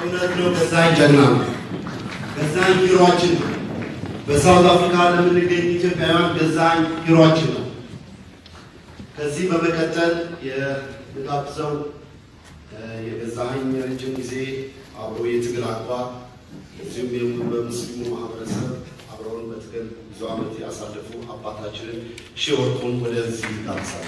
እውነት ነው። ገዛኝ ጀግና ነው። ገዛኝ ሂሯችን ነው። በሳውት አፍሪካ ለምንገኝ ኢትዮጵያውያን ገዛኝ ሂሯችን ነው። ከዚህ በመቀጠል የምጋብዘው የገዛኸኝ ረጅም ጊዜ አብሮ የትግል አቋም እዚሁም በሙስሊሙ ማህበረሰብ አብረውን በትግል ብዙ ዓመት ያሳለፉ አባታችንን ሺህ ወርቁን ወደዚህ ይጋብዛል።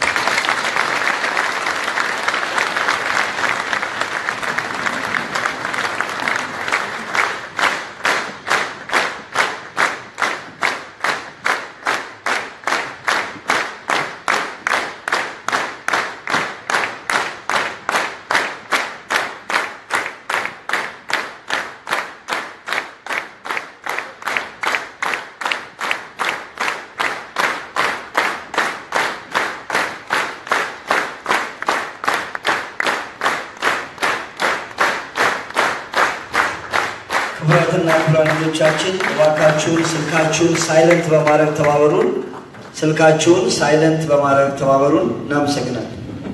ክቡራትና ክቡራን ልጆቻችን እባካችሁን ስልካችሁን ሳይለንት በማድረግ ተባበሩን። ስልካችሁን ሳይለንት በማድረግ ተባበሩን። እናመሰግናለን።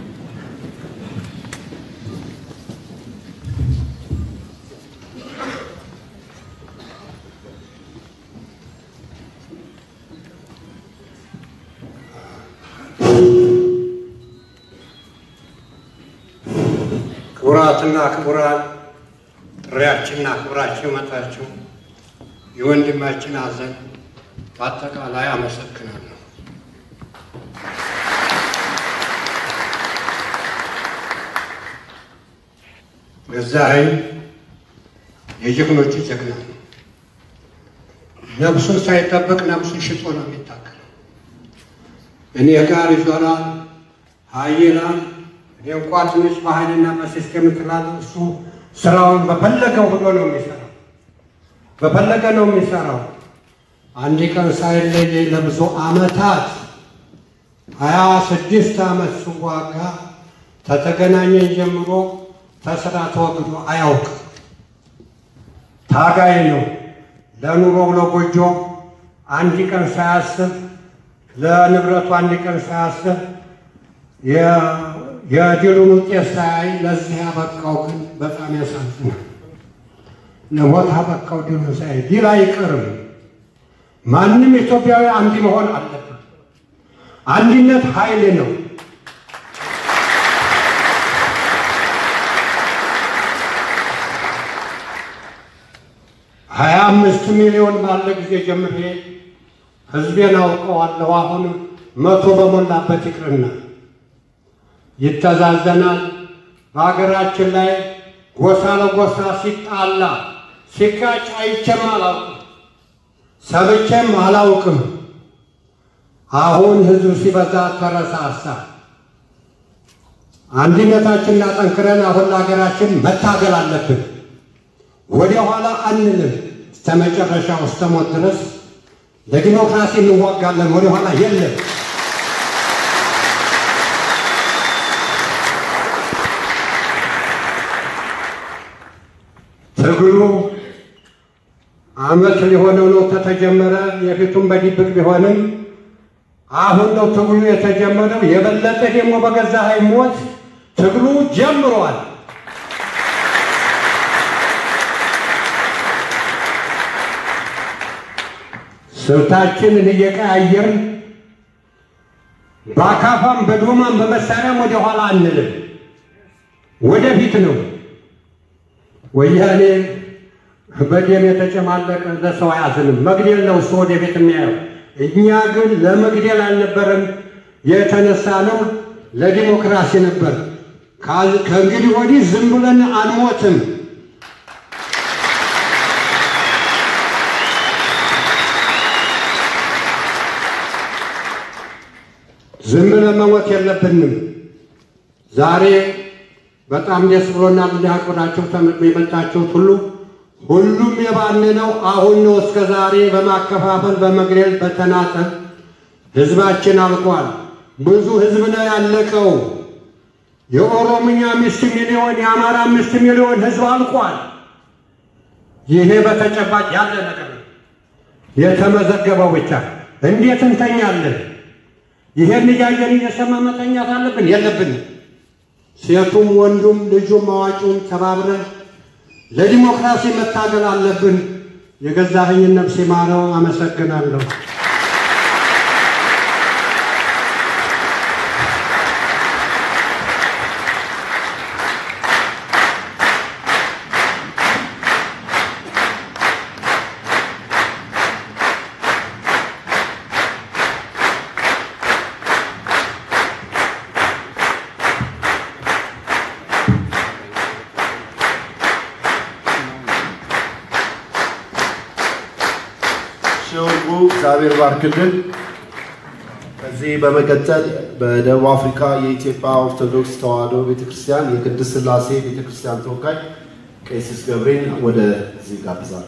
ክቡራትና ክቡራን ጥሪያችንና ክብራችን መጣችሁ የወንድማችን ሐዘን በአጠቃላይ አመሰግናለሁ። ገዛኸኝ የጀግኖቹ ጀግና ነው። ነፍሱን ሳይጠብቅ ነፍሱን ሽጦ ነው የሚታገለው። እኔ ጋር ይዞራል ሀይላል እኔ እንኳ ትንሽ በኃይልና በሲስቴም ትላለህ። እሱ ስራውን በፈለገው ሆኖ ነው የሚሰራው፣ በፈለገ ነው የሚሰራው። አንድ ቀን ሳይለየኝ ለብዙ ዓመታት ሀያ ስድስት ዓመት ስዋጋ ተተገናኘን ጀምሮ ተስራ ተወግዶ አያውቅም። ታጋይ ነው። ለኑሮው ለጎጆ አንድ ቀን ሳያስብ ለንብረቱ አንድ ቀን ሳያስብ የድሉን ውጤት ሳያይ ለዚህ ያበቃው ግን በጣም ያሳዝናል። ለሞት አበቃው ድሉን ሳያይ ድል አይቀርም። ማንም ኢትዮጵያዊ አንድ መሆን አለበት። አንድነት ኃይል ነው። ሀያ አምስት ሚሊዮን ባለ ጊዜ ጀምሬ ህዝቤን አውቀዋለሁ። አሁን መቶ በሞላበት ይቅርና ይተዛዘናል። በሀገራችን ላይ ጎሳ ለጎሳ ሲጣላ ሲጋጭ አይቼም አላውቅም፣ ሰምቼም አላውቅም። አሁን ህዝብ ሲበዛ ተረሳሳ። አንድነታችንን አጠንክረን አሁን ለሀገራችን መታገል አለብን። ወደ ኋላ አንልም። እስከ መጨረሻው እስከ ሞት ድረስ ለዲሞክራሲ እንዋጋለን። ወደ ኋላ የለም። ትግሉ አመት ሊሆነው ነው ከተጀመረ። የፊቱም በድብቅ ቢሆንም አሁን ነው ትግሉ የተጀመረው። የበለጠ ደግሞ በገዛኸኝ ሞት ትግሉ ጀምሯል። ስልታችንን እየቀያየርን በአካፋም በዶማም በመሳሪያም ወደ ኋላ አንልም፣ ወደፊት ነው። ወያኔ በደም የተጨማለቀ ለሰው አያዝንም። መግደል ነው እሱ ወደፊት የሚያየው። እኛ ግን ለመግደል አልነበረም የተነሳ ነው፣ ለዲሞክራሲ ነበር። ከእንግዲህ ወዲህ ዝም ብለን አንሞትም። ዝም ብለን መሞት የለብንም። ዛሬ በጣም ደስ ብሎናል። እንዲያቆናቸው የመጣችሁት ሁሉ ሁሉም የባነነው አሁን ነው። እስከ ዛሬ በማከፋፈል በመግደል በተናጠል ህዝባችን አልቋል። ብዙ ህዝብ ነው ያለቀው። የኦሮምኛ አምስት ሚሊዮን የአማራ አምስት ሚሊዮን ህዝብ አልቋል። ይሄ በተጨባጭ ያለ ነገር ነው፣ የተመዘገበው ብቻ። እንዴት እንተኛለን? ይሄን እያየን እየሰማ መተኛት አለብን? የለብንም። ሴቱም ወንዱም ልጁም አዋቂውም ተባብረን ለዲሞክራሲ መታገል አለብን። የገዛኸኝን ነፍስ ይማረው። አመሰግናለሁ። ሸውጉ እግዚአብሔር ባርክልን። ከዚህ በመቀጠል በደቡብ አፍሪካ የኢትዮጵያ ኦርቶዶክስ ተዋሕዶ ቤተክርስቲያን የቅድስት ሥላሴ ቤተክርስቲያን ተወካይ ቀሲስ ገብሬን ወደዚህ ጋብዛለሁ።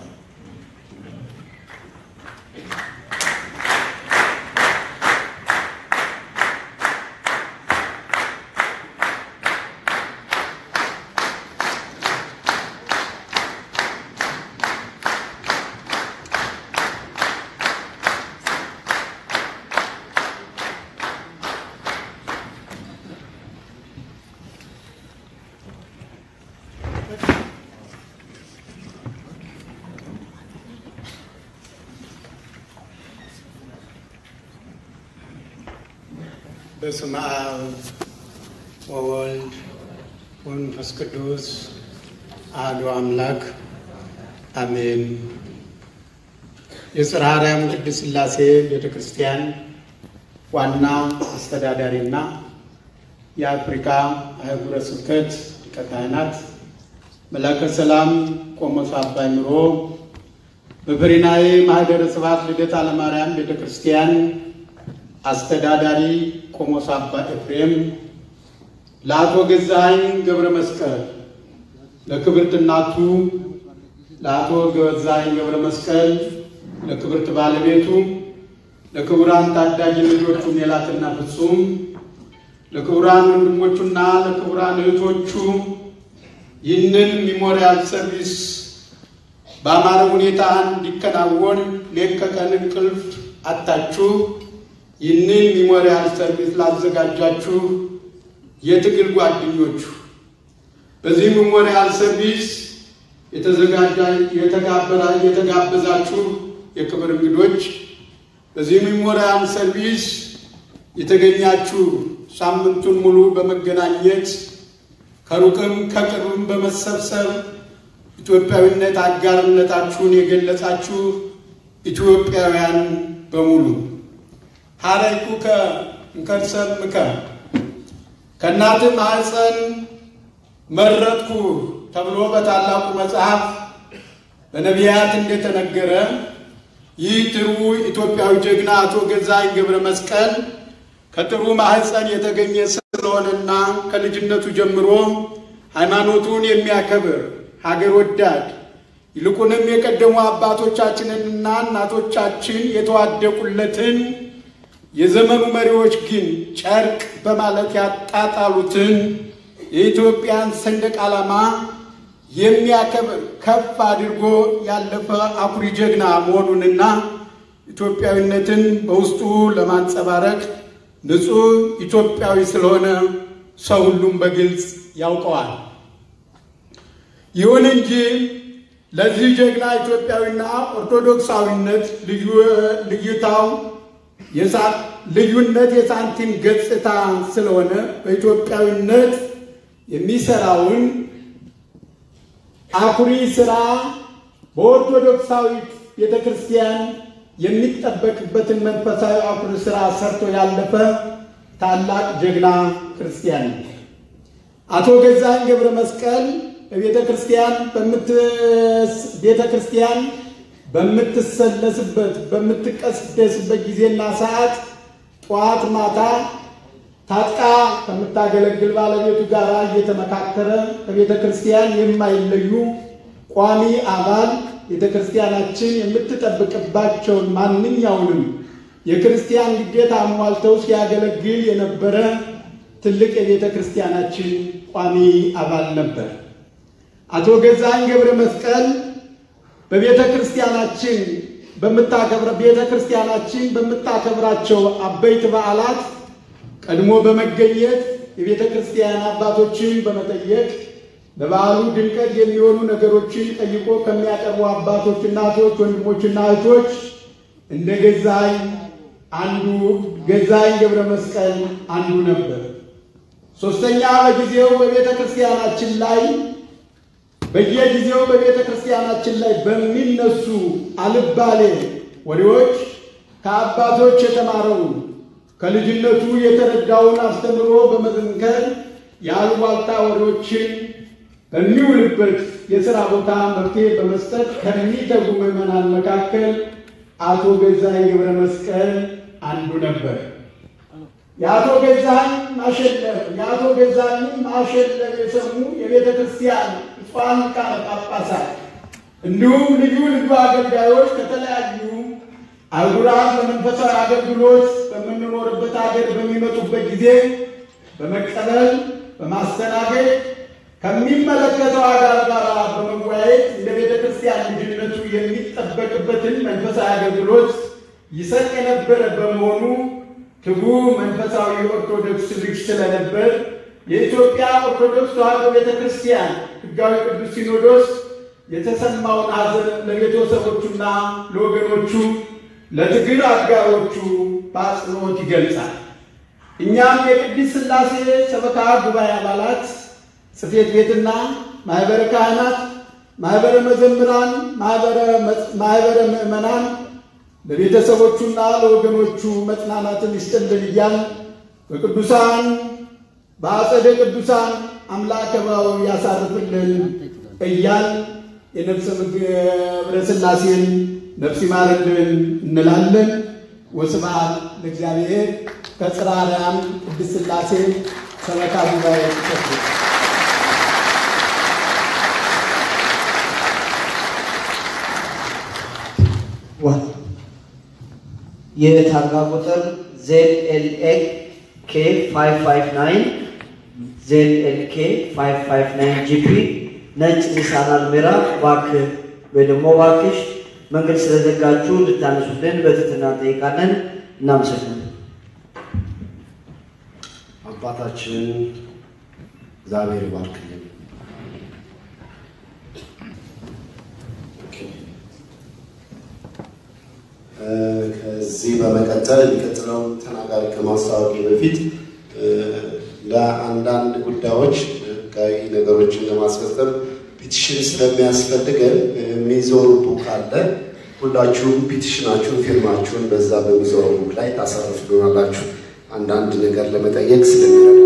በስመ አብ ወወልድ ወመንፈስ ቅዱስ አሐዱ አምላክ አሜን። የጽርሐ አርያም ቅድስት ሥላሴ ቤተ ክርስቲያን ዋና አስተዳዳሪና የአፍሪካ አህጉረ ስብከት ሊቀ ካህናት መላከ ሰላም ቆሞስ አባ ይምሮ በበሪናዬ ማኅደረ ስብሐት ልደታ ለማርያም ቤተ ክርስቲያን አስተዳዳሪ ቆሞስ አባ ኤፍሬም፣ ለአቶ ገዛኸኝ ገብረ መስቀል፣ ለክብርት እናቱ ለአቶ ገዛኸኝ ገብረ መስቀል፣ ለክብርት ባለቤቱ፣ ለክቡራን ታዳጊ ልጆቹ ሜላትና ፍጹም፣ ለክቡራን ወንድሞቹና ለክቡራን እህቶቹ ይህንን ሚሞሪያል ሰርቪስ በአማረ ሁኔታ እንዲከናወን ሌት ከቀን እንቅልፍ አታችሁ ይህንን ሚሞሪያል ሰርቪስ ላዘጋጃችሁ የትግል ጓደኞቹ በዚህ ሚሞሪያል ሰርቪስ የተጋበዛችሁ የክብር እንግዶች፣ በዚህ ሚሞሪያል ሰርቪስ የተገኛችሁ ሳምንቱን ሙሉ በመገናኘት ከሩቅም ከቅርብም በመሰብሰብ ኢትዮጵያዊነት አጋርነታችሁን የገለጻችሁ ኢትዮጵያውያን በሙሉ ሀረይኩከ እንከርሰምከ ከእናትህ ማኅፀን መረጥኩ ተብሎ በታላቁ መጽሐፍ በነቢያት እንደተነገረ ይህ ጥሩ ኢትዮጵያዊ ጀግና አቶ ገዛኸኝ ገብረ መስቀል ከጥሩ ማኅፀን የተገኘ ስለሆነና ከልጅነቱ ጀምሮ ሃይማኖቱን የሚያከብር ሀገር ወዳድ ይልቁንም የቀደሙ አባቶቻችንንና እናቶቻችን የተዋደቁለትን የዘመኑ መሪዎች ግን ጨርቅ በማለት ያጣጣሉትን የኢትዮጵያን ሰንደቅ ዓላማ የሚያከብር ከፍ አድርጎ ያለፈ አኩሪ ጀግና መሆኑንና ኢትዮጵያዊነትን በውስጡ ለማንጸባረቅ ንጹሕ ኢትዮጵያዊ ስለሆነ ሰው ሁሉም በግልጽ ያውቀዋል። ይሁን እንጂ ለዚህ ጀግና ኢትዮጵያዊና ኦርቶዶክሳዊነት ልዩታው ልዩነት የሳንቲም ገጽታ ስለሆነ በኢትዮጵያዊነት የሚሰራውን አኩሪ ስራ በኦርቶዶክሳዊት ቤተ ክርስቲያን የሚጠበቅበትን መንፈሳዊ አኩሪ ስራ ሰርቶ ያለፈ ታላቅ ጀግና ክርስቲያን ነው። አቶ ገዛኸኝ ገብረ መስቀል በቤተ ክርስቲያን ቤተ ክርስቲያን በምትሰለስበት በምትቀደስበት ጊዜና ሰዓት ጠዋት ማታ ታጥቃ ከምታገለግል ባለቤቱ ጋር እየተመካከረ ከቤተ ክርስቲያን የማይለዩ ቋሚ አባል ቤተ ክርስቲያናችን የምትጠብቅባቸውን ማንኛውንም የክርስቲያን ግዴታ አሟልተው ሲያገለግል የነበረ ትልቅ የቤተ ክርስቲያናችን ቋሚ አባል ነበር። አቶ ገዛኸኝ ገብረ መስቀል በቤተ ክርስቲያናችን በምታከብረ ቤተ ክርስቲያናችን በምታከብራቸው አበይት በዓላት ቀድሞ በመገኘት የቤተ ክርስቲያን አባቶችን በመጠየቅ ለበዓሉ ድምቀት የሚሆኑ ነገሮችን ጠይቆ ከሚያቀርቡ አባቶች፣ እናቶች፣ ወንድሞችና እህቶች እንደ ገዛኝ አንዱ ገዛኝ ገብረ መስቀል አንዱ ነበር። ሶስተኛ በጊዜው በቤተ ክርስቲያናችን ላይ በየጊዜው በቤተ ክርስቲያናችን ላይ በሚነሱ አልባሌ ወሬዎች ከአባቶች የተማረውን ከልጅነቱ የተረዳውን አስተምሮ በመዘንከር የአሉባልታ ወሬዎችን በሚውልበት የሥራ ቦታ መፍትሄ በመስጠት ከሚተጉ ምዕመናን መካከል አቶ ገዛኝ ገብረ መስቀል አንዱ ነበር። የአቶ ገዛኝ ማሸለፍ የአቶ ገዛኝ ማሸለፍ የሰሙ የቤተ ክርስቲያን ብፁዓን ሊቃነ ጳጳሳት እንዲሁም ልዩ ልዩ አገልጋዮች ከተለያዩ አህጉራት በመንፈሳዊ አገልግሎት በምንኖርበት ሀገር በሚመጡበት ጊዜ በመቀበል በማስተናገድ ከሚመለከተው አካል ጋር በመወያየት እንደ ቤተ ክርስቲያን ልጅነቱ የሚጠበቅበትን መንፈሳዊ አገልግሎት ይሰጥ የነበረ በመሆኑ ትጉህ መንፈሳዊ ኦርቶዶክስ ልጅ ስለነበር የኢትዮጵያ ኦርቶዶክስ ተዋሕዶ ቤተ ክርስቲያን ሕጋዊ ቅዱስ ሲኖዶስ የተሰማውን ሐዘን ለቤተሰቦቹና ለወገኖቹ ለትግል አጋሮቹ በአጽንኦት ይገልጻል። እኛም የቅድስት ሥላሴ ሰበካ ጉባኤ አባላት ጽሕፈት ቤትና ማኅበረ ካህናት፣ ማኅበረ መዘምራን፣ ማኅበረ ምዕመናን ለቤተሰቦቹና ለወገኖቹ መጽናናትን ይስጥልን እያል በቅዱሳን በአጸደ ቅዱሳን አምላከ ባው ያሳርፍልን እያል የነፍሰ ገብረ ሥላሴን ነፍስ ይማርልን እንላለን። ወስብሐት ለእግዚአብሔር። ከጽርሐ አርያም ቅድስት ሥላሴ ሰበካ ጉባኤ ጽሕፈት ቤት የታርጋ ቁጥር ዜድኤልኤ ኬ 559 ዜድኤልኬ 559 ጂፒ ነጭ ኒሳን አልሜራ እባክህ ወይ ደግሞ እባክሽ መንገድ ስለዘጋችሁ እንድታነሱልን በትህትና እንጠይቃለን። እናመሰግናለን። አባታችን እግዚአብሔር ይባርክልን። ከዚህ በመቀጠል የሚቀጥለውን ተናጋሪ ከማስታወቂ በፊት ለአንዳንድ ጉዳዮች ህጋዊ ነገሮችን ለማስፈጸም ፒቲሽን ስለሚያስፈልገን የሚዞሩ ቡክ አለ። ሁላችሁም ፒቲሽናችሁን፣ ፊርማችሁን በዛ በሚዞሩ ቡክ ላይ ታሳርፉልናላችሁ አንዳንድ ነገር ለመጠየቅ ስለሚረዳ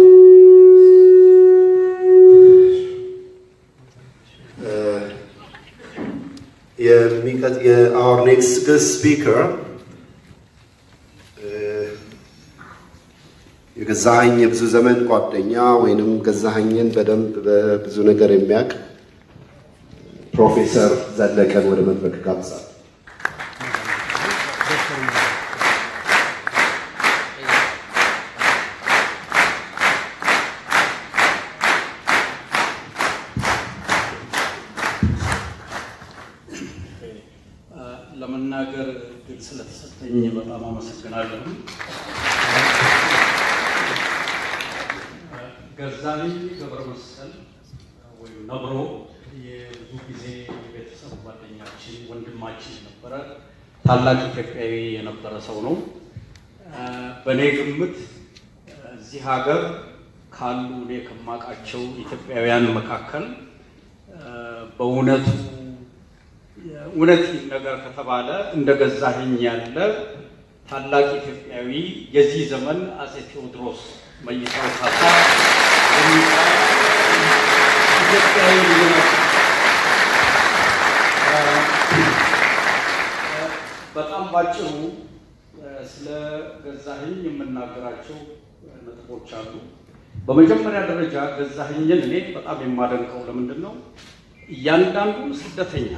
የአወር ኔክስት ስፒከር የገዛኸኝ የብዙ ዘመን ጓደኛ ወይንም ገዛኸኝን በደንብ በብዙ ነገር የሚያውቅ ፕሮፌሰር ዘለቀን ወደ መድረክ ጋብዛል። ለመናገር እድል ስለተሰጠኝ በጣም አመሰግናለሁ። ገዛኸኝ ገብረ መስቀል ወይም ነብሮ የብዙ ጊዜ የቤተሰብ ጓደኛችን ወንድማችን የነበረ ታላቅ ኢትዮጵያዊ የነበረ ሰው ነው። በእኔ ግምት እዚህ ሀገር ካሉ እኔ ከማውቃቸው ኢትዮጵያውያን መካከል በእውነቱ እውነት ነገር ከተባለ እንደ ገዛኸኝ ያለ ታላቅ ኢትዮጵያዊ የዚህ ዘመን አጼ ቴዎድሮስ መይሳው ካሳ የሚባል ኢትዮጵያዊ ልዩነት በጣም ባጭሩ ስለ ገዛኸኝ የምናገራቸው ነጥቦች አሉ። በመጀመሪያ ደረጃ ገዛኸኝን እኔ በጣም የማደንቀው ለምንድን ነው? እያንዳንዱ ስደተኛ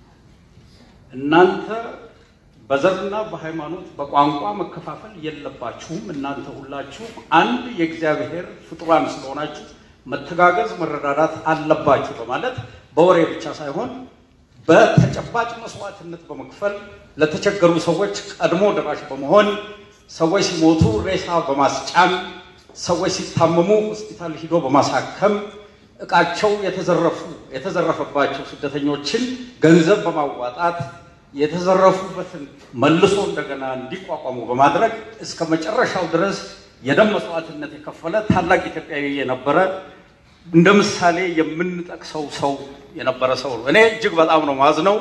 እናንተ በዘርና በሃይማኖት በቋንቋ መከፋፈል የለባችሁም። እናንተ ሁላችሁ አንድ የእግዚአብሔር ፍጡራን ስለሆናችሁ መተጋገዝ፣ መረዳዳት አለባችሁ በማለት በወሬ ብቻ ሳይሆን በተጨባጭ መስዋዕትነት በመክፈል ለተቸገሩ ሰዎች ቀድሞ ደራሽ በመሆን ሰዎች ሲሞቱ ሬሳ በማስጫን ሰዎች ሲታመሙ ሆስፒታል ሂዶ በማሳከም እቃቸው የተዘረፉ የተዘረፈባቸው ስደተኞችን ገንዘብ በማዋጣት የተዘረፉበትን መልሶ እንደገና እንዲቋቋሙ በማድረግ እስከ መጨረሻው ድረስ የደም መስዋዕትነት የከፈለ ታላቅ ኢትዮጵያዊ የነበረ እንደ ምሳሌ የምንጠቅሰው ሰው የነበረ ሰው ነው። እኔ እጅግ በጣም ነው ማዝነው።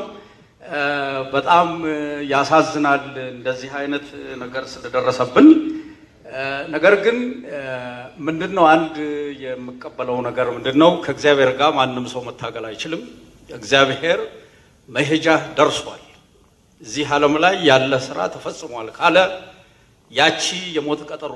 በጣም ያሳዝናል እንደዚህ አይነት ነገር ስለደረሰብን። ነገር ግን ምንድን ነው አንድ የምቀበለው ነገር ምንድን ነው፣ ከእግዚአብሔር ጋር ማንም ሰው መታገል አይችልም። እግዚአብሔር መሄጃ ደርሷል። እዚህ ዓለም ላይ ያለ ስራ ተፈጽሟል ካለ ያቺ የሞት ቀጠሮ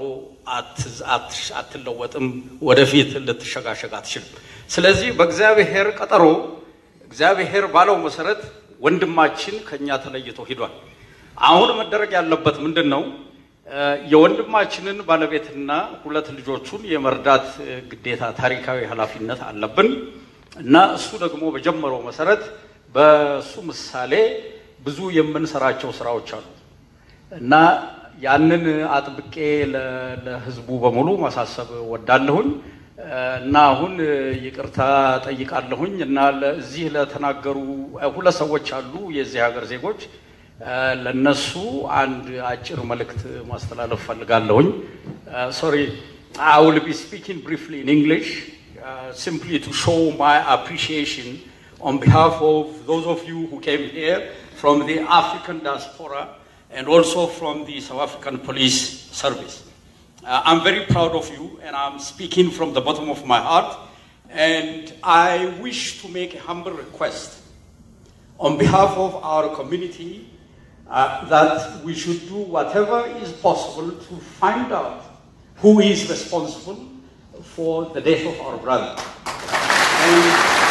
አትለወጥም፣ ወደፊት ልትሸጋሸግ አትችልም። ስለዚህ በእግዚአብሔር ቀጠሮ እግዚአብሔር ባለው መሰረት ወንድማችን ከኛ ተለይቶ ሂዷል። አሁን መደረግ ያለበት ምንድን ነው? የወንድማችንን ባለቤትና ሁለት ልጆቹን የመርዳት ግዴታ ታሪካዊ ኃላፊነት አለብን እና እሱ ደግሞ በጀመረው መሰረት በሱ ምሳሌ ብዙ የምንሰራቸው ስራዎች አሉ እና ያንን አጥብቄ ለሕዝቡ በሙሉ ማሳሰብ ወዳለሁኝ እና አሁን ይቅርታ ጠይቃለሁኝ እና እዚህ ለተናገሩ ሁለት ሰዎች አሉ የዚህ ሀገር ዜጎች ለነሱ አንድ አጭር መልእክት ማስተላለፍ ፈልጋለሁኝ። ሶሪ አይ ዊል ቢ ስፒኪንግ ብሪፍሊ ኢን እንግሊሽ ሲምፕሊ ቱ ሾው ማይ አፕሪሺዬሽን on behalf of those of you who came here from the African diaspora and also from the South African Police Service. Uh, I'm very proud of you and I'm speaking from the bottom of my heart and I wish to make a humble request on behalf of our community uh, that we should do whatever is possible to find out who is responsible for the death of our brother. And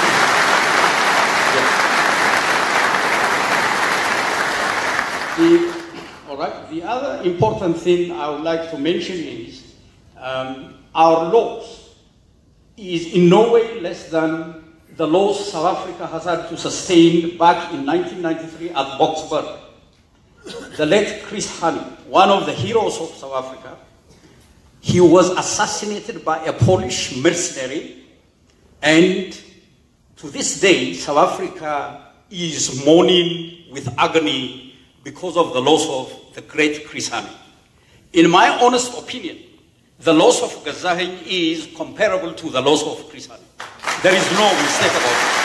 The, all right. The other important thing I would like to mention is um, our laws is in no way less than the laws South Africa has had to sustain back in 1993 at Boksburg. The late Chris Hani, one of the heroes of South Africa, he was assassinated by a Polish mercenary, and to this day, South Africa is mourning with agony because of the loss of the great Chris Hani. In my honest opinion, the loss of Gazahin is comparable to the loss of Chris Hani. There is no mistake about it.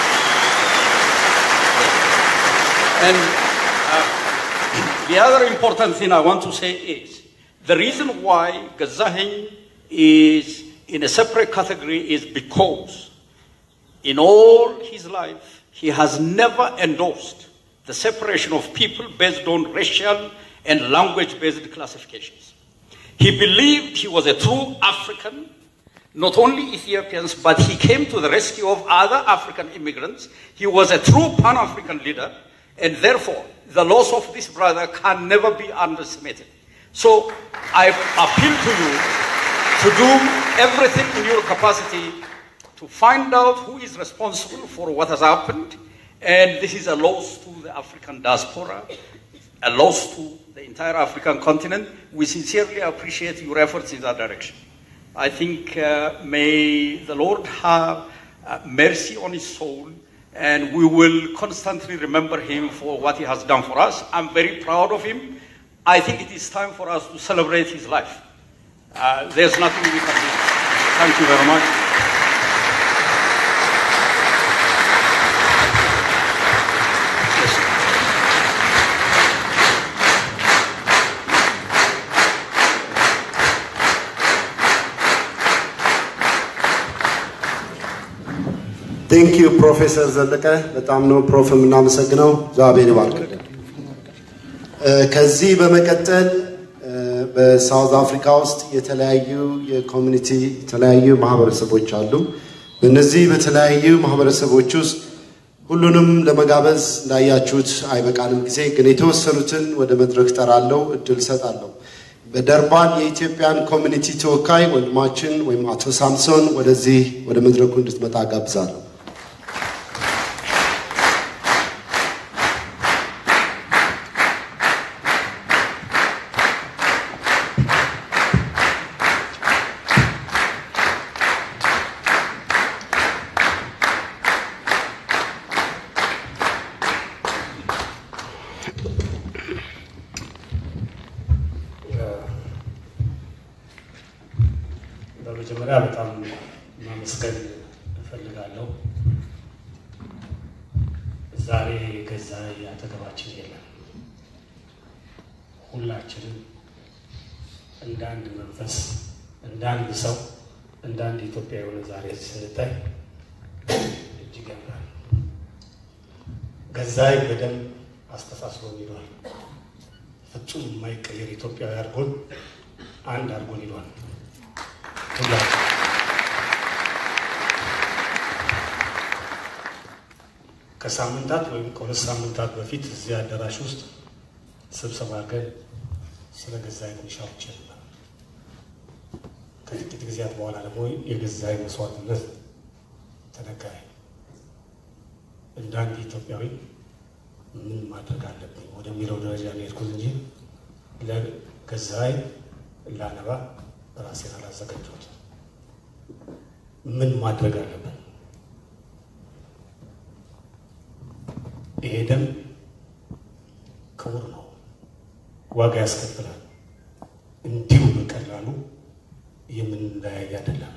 And uh, the other important thing I want to say is the reason why Gazahin is in a separate category is because in all his life he has never endorsed the separation of people based on racial and language based classifications. He believed he was a true African, not only Ethiopians, but he came to the rescue of other African immigrants. He was a true Pan African leader, and therefore, the loss of this brother can never be underestimated. So, I appeal to you to do everything in your capacity to find out who is responsible for what has happened and this is a loss to the African diaspora, a loss to the entire African continent. We sincerely appreciate your efforts in that direction. I think uh, may the Lord have uh, mercy on his soul, and we will constantly remember him for what he has done for us. I'm very proud of him. I think it is time for us to celebrate his life. Uh, there's nothing we can do. Thank you very much. ቴንክ ዩ ፕሮፌሰር ዘለቀ በጣም ነው ፕሮፍ የምናመሰግነው። እግዚአብሔር ይባርክልን። ከዚህ በመቀጠል በሳውዝ አፍሪካ ውስጥ የተለያዩ የኮሚኒቲ የተለያዩ ማህበረሰቦች አሉ። በእነዚህ በተለያዩ ማህበረሰቦች ውስጥ ሁሉንም ለመጋበዝ እንዳያችሁት አይበቃንም ጊዜ፣ ግን የተወሰኑትን ወደ መድረክ ጠራለሁ፣ እድል ሰጣለሁ። በደርባን የኢትዮጵያን ኮሚኒቲ ተወካይ ወንድማችን ወይም አቶ ሳምሶን ወደዚህ ወደ መድረኩ እንድትመጣ ጋብዛለሁ። መጀመሪያ በጣም ማመስገን እፈልጋለሁ። ዛሬ ገዛኸኝ አጠገባችን የለም። ሁላችንም እንደ አንድ መንፈስ፣ እንደ አንድ ሰው፣ እንደ አንድ ኢትዮጵያ የሆነ ዛሬ ስንታይ እጅግ ያምራል። ገዛኸኝ በደንብ አስተሳስሮን ይሏል። ፍጹም የማይቀየር ኢትዮጵያዊ አድርጎን አንድ አድርጎን ይሏል። ሁላችን ከሳምንታት ወይም ከሁለት ሳምንታት በፊት እዚህ አዳራሽ ውስጥ ስብሰባ አድርገን ስለ ገዛኸኝ ትንሽ አውርቼ ነበር። ከጥቂት ጊዜያት በኋላ ደግሞ የገዛኸኝ መስዋዕትነት ተነገረኝ። እንደ አንድ ኢትዮጵያዊ ምን ማድረግ አለብኝ ወደሚለው ደረጃ ነው የሄድኩት እንጂ ለገዛኸኝ ላነባ ራሴን አላዘጋጀሁት። ምን ማድረግ አለብን? ይሄ ደም ክቡር ነው፣ ዋጋ ያስከፍላል። እንዲሁ በቀላሉ የምንለያይ አይደለም።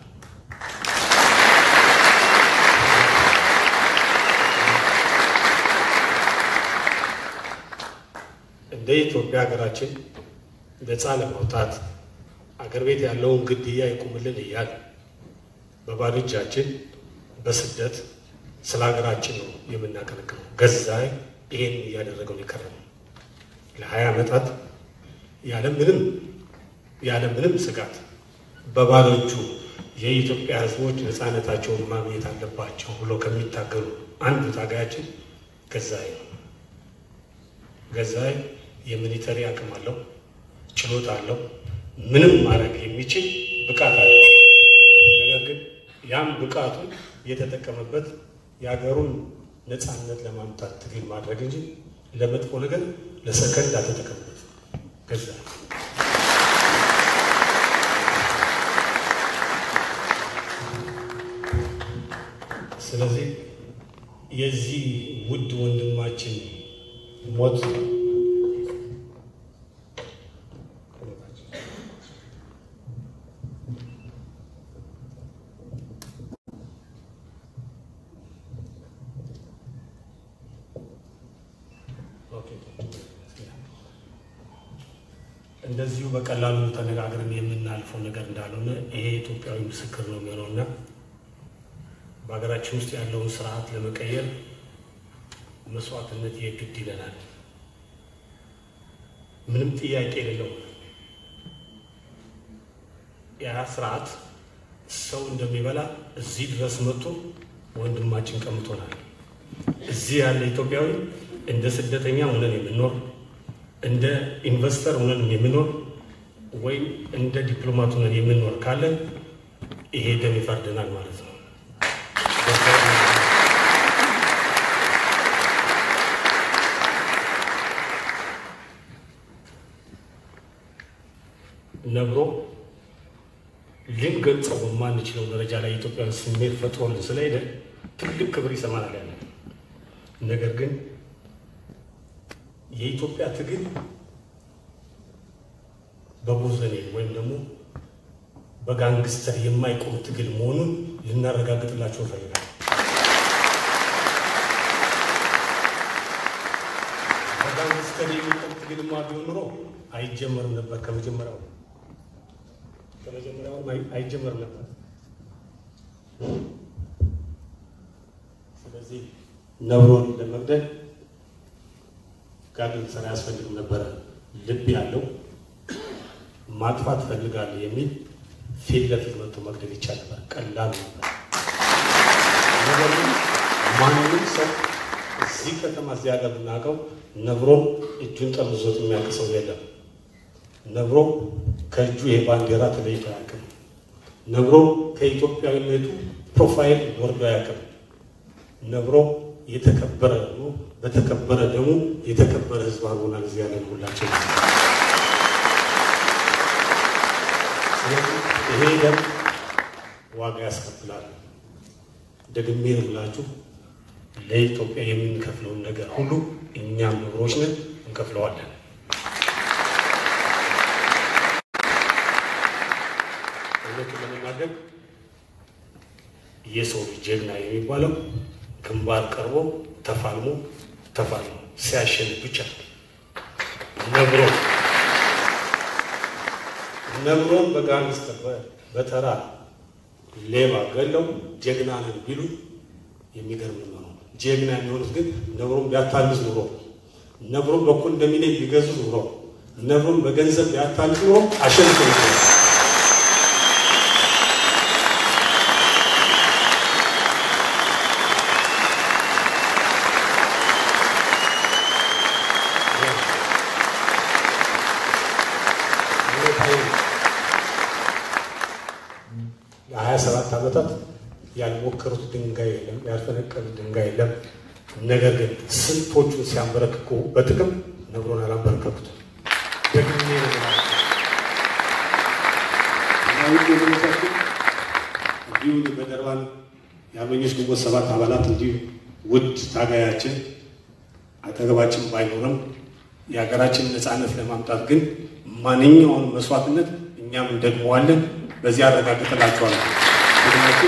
እንደ ኢትዮጵያ ሀገራችን ነፃ ለማውጣት አገር ቤት ያለውን ግድያ ይቁምልን እያል በባዶ እጃችን በስደት ስለ ሀገራችን ነው የምናቀነቅነው። ገዛኸኝ ይሄን እያደረገው የከረመው ለሀያ ዓመታት ያለምንም ያለምንም ስጋት በባዶ እጁ የኢትዮጵያ ሕዝቦች ነፃነታቸውን ማግኘት አለባቸው ብሎ ከሚታገሉ አንዱ ታጋያችን ገዛኸኝ ነው። ገዛኸኝ የሚሊተሪ አቅም አለው፣ ችሎታ አለው፣ ምንም ማድረግ የሚችል ብቃት አለው። ነገር ግን ያም ብቃቱን የተጠቀመበት የሀገሩን ነፃነት ለማምጣት ትግል ማድረግ እንጂ ለመጥፎ ነገር ለሰከንድ አልተጠቀምበት። ገዛኸኝ ስለዚህ የዚህ ውድ ወንድማችን ሞት እንደዚሁ በቀላሉ ተነጋግረን የምናልፈው ነገር እንዳልሆነ ይሄ ኢትዮጵያዊ ምስክር ነው የሚሆነው እና በሀገራችን ውስጥ ያለውን ስርዓት ለመቀየር መስዋዕትነት የግድ ይለናል። ምንም ጥያቄ የሌለው ያ ስርዓት ሰው እንደሚበላ እዚህ ድረስ መጥቶ ወንድማችን ቀምቶናል። እዚህ ያለ ኢትዮጵያዊ እንደ ስደተኛ ሆነን የምንኖር እንደ ኢንቨስተር ሆነን የምንኖር ወይም እንደ ዲፕሎማት ሆነን የምንኖር ካለን ይሄ ደም ይፈርደናል ማለት ነው። ነብሮ ልንገልጸው በማንችለው ደረጃ ላይ የኢትዮጵያን ስሜት ፈጥሮልን ስለሄደ ትልቅ ክብር ይሰማናል ያለ ነገር ግን የኢትዮጵያ ትግል በቦዘኔ ወይም ደግሞ በጋንግስተር የማይቆም ትግል መሆኑን ልናረጋግጥላቸው እንፈልጋለን። በጋንግስተር የሚቆም ትግልማ ቢሆን ኑሮ አይጀመርም ነበር። ከመጀመሪያው ከመጀመሪያው አይጀመርም ነበር። ስለዚህ ነብሮን ለመግደል ጋንግስተር አያስፈልግም ነበረ። ልብ ያለው ማጥፋት ፈልጋለሁ የሚል ፊት ለፊት መጥቶ መግደል ይቻል ነበር። ቀላል ነበር። ነገር ግን ማንም ሰው እዚህ ከተማ እዚህ ሀገር የምናውቀው ነብሮ እጁን ጠምዞት የሚያውቅ ሰው የለም። ነብሮ ከእጁ ይሄ ባንዲራ ተለይቶ አያውቅም። ነብሮ ከኢትዮጵያዊነቱ ፕሮፋይል ወርዶ አያውቅም። ነብሮ የተከበረ ነው። በተከበረ ደግሞ የተከበረ ሕዝብ አድርጎናል። እዚህ ያለን ሁላችን ይሄ ደም ዋጋ ያስከፍላል። ደግሜ ብላችሁ ለኢትዮጵያ የምንከፍለውን ነገር ሁሉ እኛም ነብሮች ነን እንከፍለዋለን። እውነቱን ለመናገር ለማድረግ የሰው ልጅ ጀግና የሚባለው ግንባር ቀርቦ ተፋልሞ ተፋልሞ ሲያሸንፍ ብቻ ነብሮ ነብሮን በጋንግስተር በተራ ሌባ ገለው ጀግና ነን ቢሉ የሚገርም ነው። ጀግና የሚሆኑት ግን ነብሮን ቢያታልዝ ኑሮ ነብሮን በኮንዶሚኒየም ቢገዙ ኑሮ ነብሮን በገንዘብ ቢያታልዝ ኑሮ አሸንፎ ይችላል። ለሀያ ሰባት ዓመታት ያልሞከሩት ድንጋይ የለም፣ ያልፈነቀሉት ድንጋይ የለም። ነገር ግን ስንቶቹን ሲያንበረክኩ በጥቅም ነብሮን አላንበረከኩት። ደግሜ ነገራቸው ውድ ወገኖቻችን እንዲሁ በደርባን የአርበኞች ግንቦት ሰባት አባላት እንዲሁ ውድ ታጋያችን አጠገባችን ባይኖርም የሀገራችን ነፃነት ለማምጣት ግን ማንኛውን መስዋዕትነት እኛም እንደግመዋለን። በዚህ አረጋግጥላችኋለሁ። ትግላችን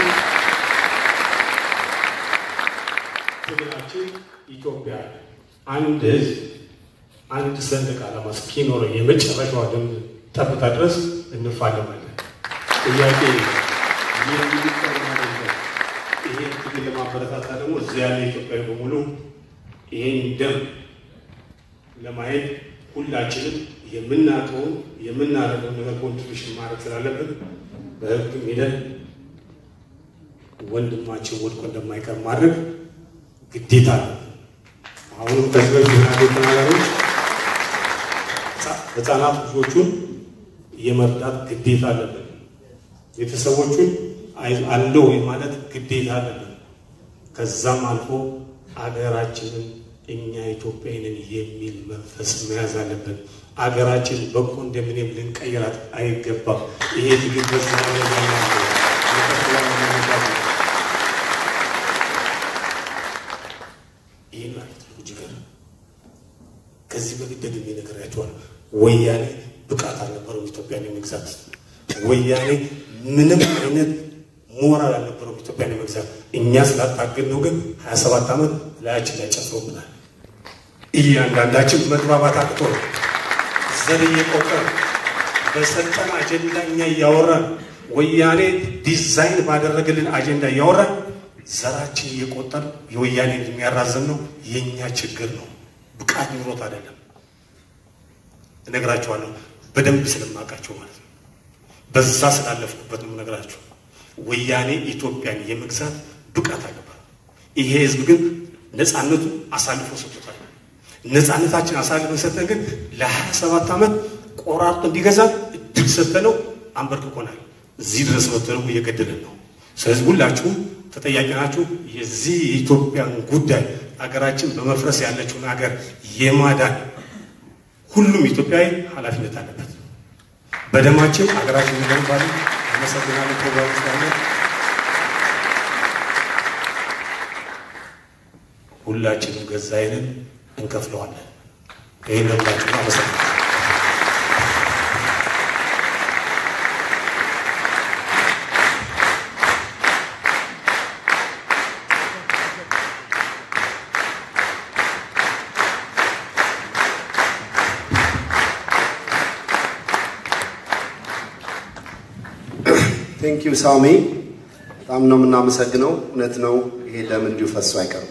ትግላችን ኢትዮጵያ አንድ ሕዝብ አንድ ሰንደቅ ዓላማ እስኪኖረው የመጨረሻዋ ደም ጠብታ ድረስ እንፋለማለን። ጥያቄ ይሄ ትግል ለማበረታታ ደግሞ እዚያ ያለ ኢትዮጵያዊ በሙሉ ይሄን ደም ለማየት ሁላችንም የምናውቀውን የምናደርገውን ነገር ኮንትሪቢሽን ማድረግ ስላለብን በህግም ሄደን ወንድማችን ወድቆ እንደማይቀር ማድረግ ግዴታ ነው። አሁንም ከዚህ በፊት ናቸው ተናጋሪዎች ህፃናት ልጆቹን የመርዳት ግዴታ አለብን። ቤተሰቦቹን አለው ማለት ግዴታ አለብን። ከዛም አልፎ አገራችንን እኛ ኢትዮጵያዊንን የሚል መንፈስ መያዝ አለብን። አገራችን በኮንዶሚኒየም ልንቀይራት አይገባም። ይሄ ትግል በዛ ይህ ማለት ነው ጅገር ከዚህ በፊት ደግሜ ነግሬያቸዋለሁ። ወያኔ ብቃት አልነበረውም ኢትዮጵያን የመግዛት ወያኔ ምንም አይነት ሞራል አልነበረውም ኢትዮጵያን የመግዛት እኛ ስላታገል ነው ግን ሀያ ሰባት ዓመት ላያችን ላይ ጨፍሮብናል። እያንዳንዳችን መግባባት አቅቶ ነው ዘር እየቆጠር በሰጠን አጀንዳ እኛ እያወራን ወያኔ ዲዛይን ባደረገልን አጀንዳ እያወራን ዘራችን እየቆጠር የወያኔ የሚያራዘም ነው የእኛ ችግር ነው። ብቃት ኑሮት አይደለም። እነግራቸዋለሁ በደንብ ስለማውቃቸው ማለት ነው። በዛ ስላለፍኩበት ነው እነግራቸው። ወያኔ ኢትዮጵያን የመግዛት ብቃት አልነበረ። ይሄ ህዝብ ግን ነፃነቱ አሳልፎ ሰጥቶታል። ነፃነታችን አሳልፈን ሰጠን ግን ለሀያ ሰባት ዓመት ቆራርጦ እንዲገዛ እድል ሰጠነው፣ አንበርክኮናል። እዚህ ድረስ መጥቶ ደግሞ እየገደለን ነው። ስለዚህ ሁላችሁም ተጠያቂ ናችሁ። የዚህ የኢትዮጵያን ጉዳይ ሀገራችን በመፍረስ ያለችውን ሀገር የማዳን ሁሉም ኢትዮጵያዊ ኃላፊነት አለበት። በደማችን ሀገራችን እንገነባለን። አመሰግናለሁ። ፕሮግራም ስላለ ሁላችንም ገዛይንን እንከፍለዋለን። ይህን ለሁላችሁ አመሰግናለሁ። ቴንክ ዩ ሳሚ፣ በጣም ነው የምናመሰግነው። እውነት ነው፣ ይሄ ደም እንዲሁ ፈሶ አይቀርም።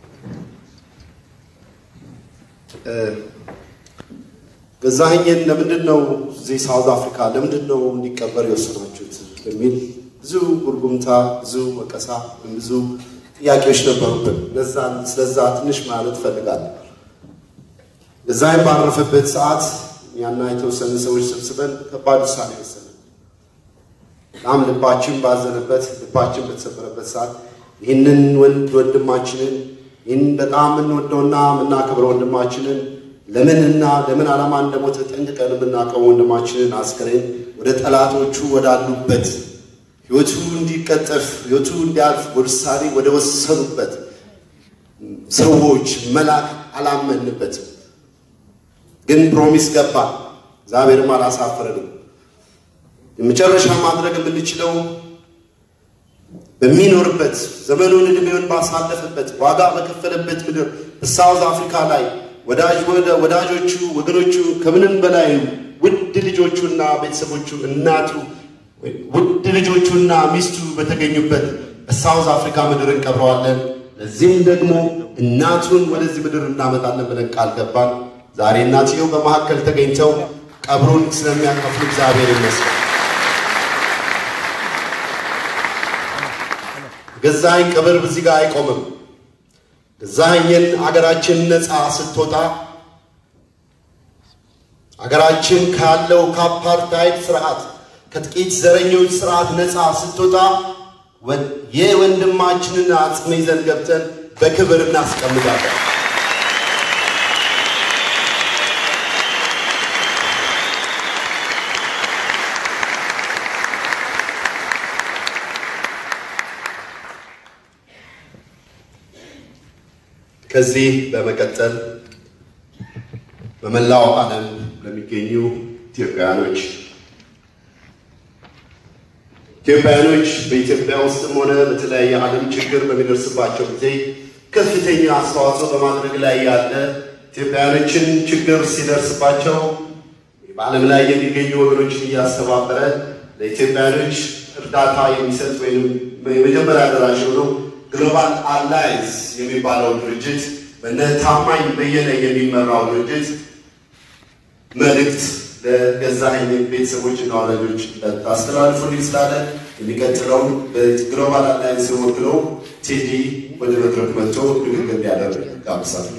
ገዛኸኝን ለምንድን ነው እዚህ ሳውዝ አፍሪካ ለምንድን ነው እንዲቀበር የወሰናችሁት በሚል ብዙ ጉርጉምታ፣ ብዙ ወቀሳ፣ ብዙ ጥያቄዎች ነበሩብን። ለዛን ስለዛ ትንሽ ማለት እፈልጋለሁ። ገዛኸኝ ባረፈበት ሰዓት ያና የተወሰኑ ሰዎች ሰብስበን ከባድ ውሳኔ ወሰንን። በጣም ልባችን ባዘነበት ልባችን በተሰበረበት ሰዓት ይህንን ወንድ ወንድማችንን ይህን በጣም የምንወደውና የምናከብረው ወንድማችንን ለምንና ለምን ዓላማ እንደሞተ ጠንቅቀን የምናውቀው ወንድማችንን አስከሬን ወደ ጠላቶቹ ወዳሉበት ሕይወቱ እንዲቀጠፍ ሕይወቱ እንዲያልፍ ውሳኔ ወደ ወሰኑበት ሰዎች መላክ አላመንበትም። ግን ፕሮሚስ ገባ። እግዚአብሔርም አላሳፈረንም። የመጨረሻ ማድረግ የምንችለው በሚኖርበት ዘመኑን ዕድሜውን ባሳለፈበት ዋጋ በከፈለበት ምድር በሳውዝ አፍሪካ ላይ ወዳጅ ወዳጆቹ ወገኖቹ ከምንም በላይ ውድ ልጆቹና ቤተሰቦቹ እናቱ ውድ ልጆቹና ሚስቱ በተገኙበት በሳውዝ አፍሪካ ምድር እንቀብረዋለን። ለዚህም ደግሞ እናቱን ወደዚህ ምድር እናመጣለን ብለን ቃል ገባን። ዛሬ እናትየው በመካከል ተገኝተው ቀብሩን ስለሚያከፍሉ እግዚአብሔር ይመስገን። ገዛኸኝ ቀብር በዚህ ጋር አይቆምም። ገዛኸኝን አገራችን ነፃ ስትወጣ አገራችን ካለው ከአፓርታይድ ስርዓት ከጥቂት ዘረኞች ስርዓት ነፃ ስትወጣ የወንድማችንን አጽም ይዘን ገብተን በክብር እናስቀምጣለን። ከዚህ በመቀጠል በመላው ዓለም ለሚገኙ ኢትዮጵያውያኖች ኢትዮጵያውያኖች በኢትዮጵያ ውስጥም ሆነ በተለያየ ዓለም ችግር በሚደርስባቸው ጊዜ ከፍተኛ አስተዋጽኦ በማድረግ ላይ ያለ ኢትዮጵያውያኖችን ችግር ሲደርስባቸው በዓለም ላይ የሚገኙ ወገኖችን እያስተባበረ ለኢትዮጵያውያኖች እርዳታ የሚሰጥ ወይም የመጀመሪያ ደራሽ የሆነው ግሎባል አላይንስ የሚባለው ድርጅት በነ ታማኝ በየነ የሚመራው ድርጅት መልእክት ለገዛኸኝ ቤተሰቦችና ወላጆች አስተላልፉልኝ ስላለ የሚቀጥለው በግሎባል አላይንስ ወክለው ቴዲ ወደ መድረክ መጥቶ ንግግር እንዲያደርግ ጋብዛለሁ።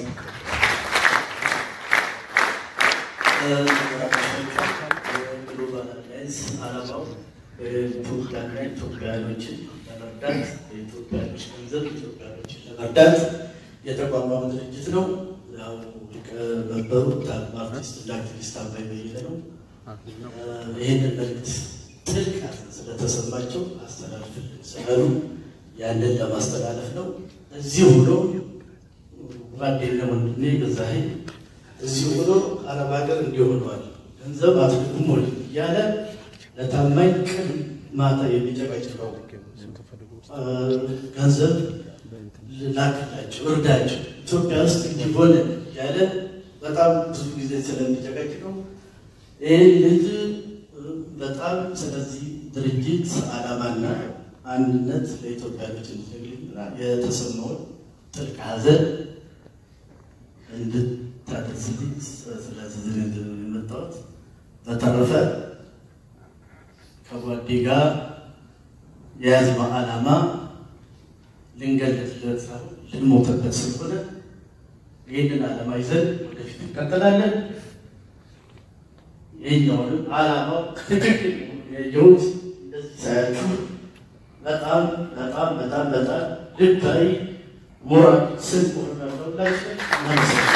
ግሎባል አላይንስ ዓላማው በኢትዮጵያና ኢትዮጵያውያኖችን ለመርዳት በኢትዮጵያኖች ገንዘብ ኢትዮጵያኖችን ለመርዳት የተቋቋመ ድርጅት ነው። ያው ሊቀመንበሩ ታላቅ አርቲስት እና አክቲቪስት አባይ በየነ ነው። ይህንን መልዕክት ጥልቅ ስለተሰማቸው አስተላልፍልን ስላሉ ያንን ለማስተላለፍ ነው። እዚህ ሆኖ ጓደኛ ወንድሜ ገዛኸኝ እዚህ ሆኖ አረብ ሀገር እንዲሆነዋል ገንዘብ አትልኩም ወይ እያለ ለታማኝ ቀን ማታ የሚጨቀጭቀው ገንዘብ ላክላቸው፣ እርዳቸው ኢትዮጵያ ውስጥ እንዲሆን እያለ በጣም ብዙ ጊዜ ስለሚጨቀጭቀው ይህ ልጅ በጣም ስለዚህ ድርጅት ዓላማና አንድነት ለኢትዮጵያኖች እንዲነግርና የተሰማውን ጥልቅ ሐዘን እንድታደርስልኝ ስለዚህ የመጣሁት። በተረፈ ከጓዴ ጋር የያዝነው ዓላማ ልንገለጥለት ሳይሆን ልንሞትበት ስለሆነ ይህንን ዓላማ ይዘን ወደፊት እንቀጥላለን። ይህኛውንም ዓላማው ትክክል የየውት እንደዚህ ሳያችሁ በጣም በጣም በጣም በጣም ልባዊ ሞራል ስን ሆናለሁላችሁ። እናመሰግናለን።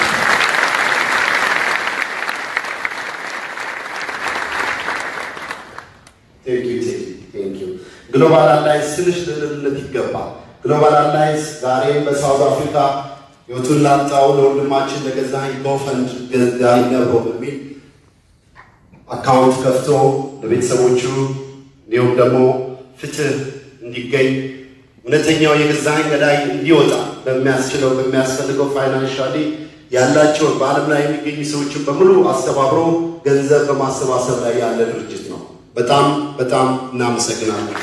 ግሎባል አላይንስ ትንሽ ልልነት ይገባል። ግሎባል አላይንስ ዛሬ በሳውዝ አፍሪካ ህይወቱን ላጣው ለወንድማችን ለገዛኸኝ ጎፈንድ ገዛኸኝ ገብሮ በሚል አካውንት ከፍቶ ለቤተሰቦቹ እንዲሁም ደግሞ ፍትህ እንዲገኝ እውነተኛው የገዛኸኝ ገዳይ እንዲወጣ በሚያስችለው በሚያስፈልገው ፋይናንሻሊ ያላቸውን በዓለም ላይ የሚገኙ ሰዎችን በሙሉ አስተባብሮ ገንዘብ በማሰባሰብ ላይ ያለ ድርጅት ነው። በጣም በጣም እናመሰግናለን።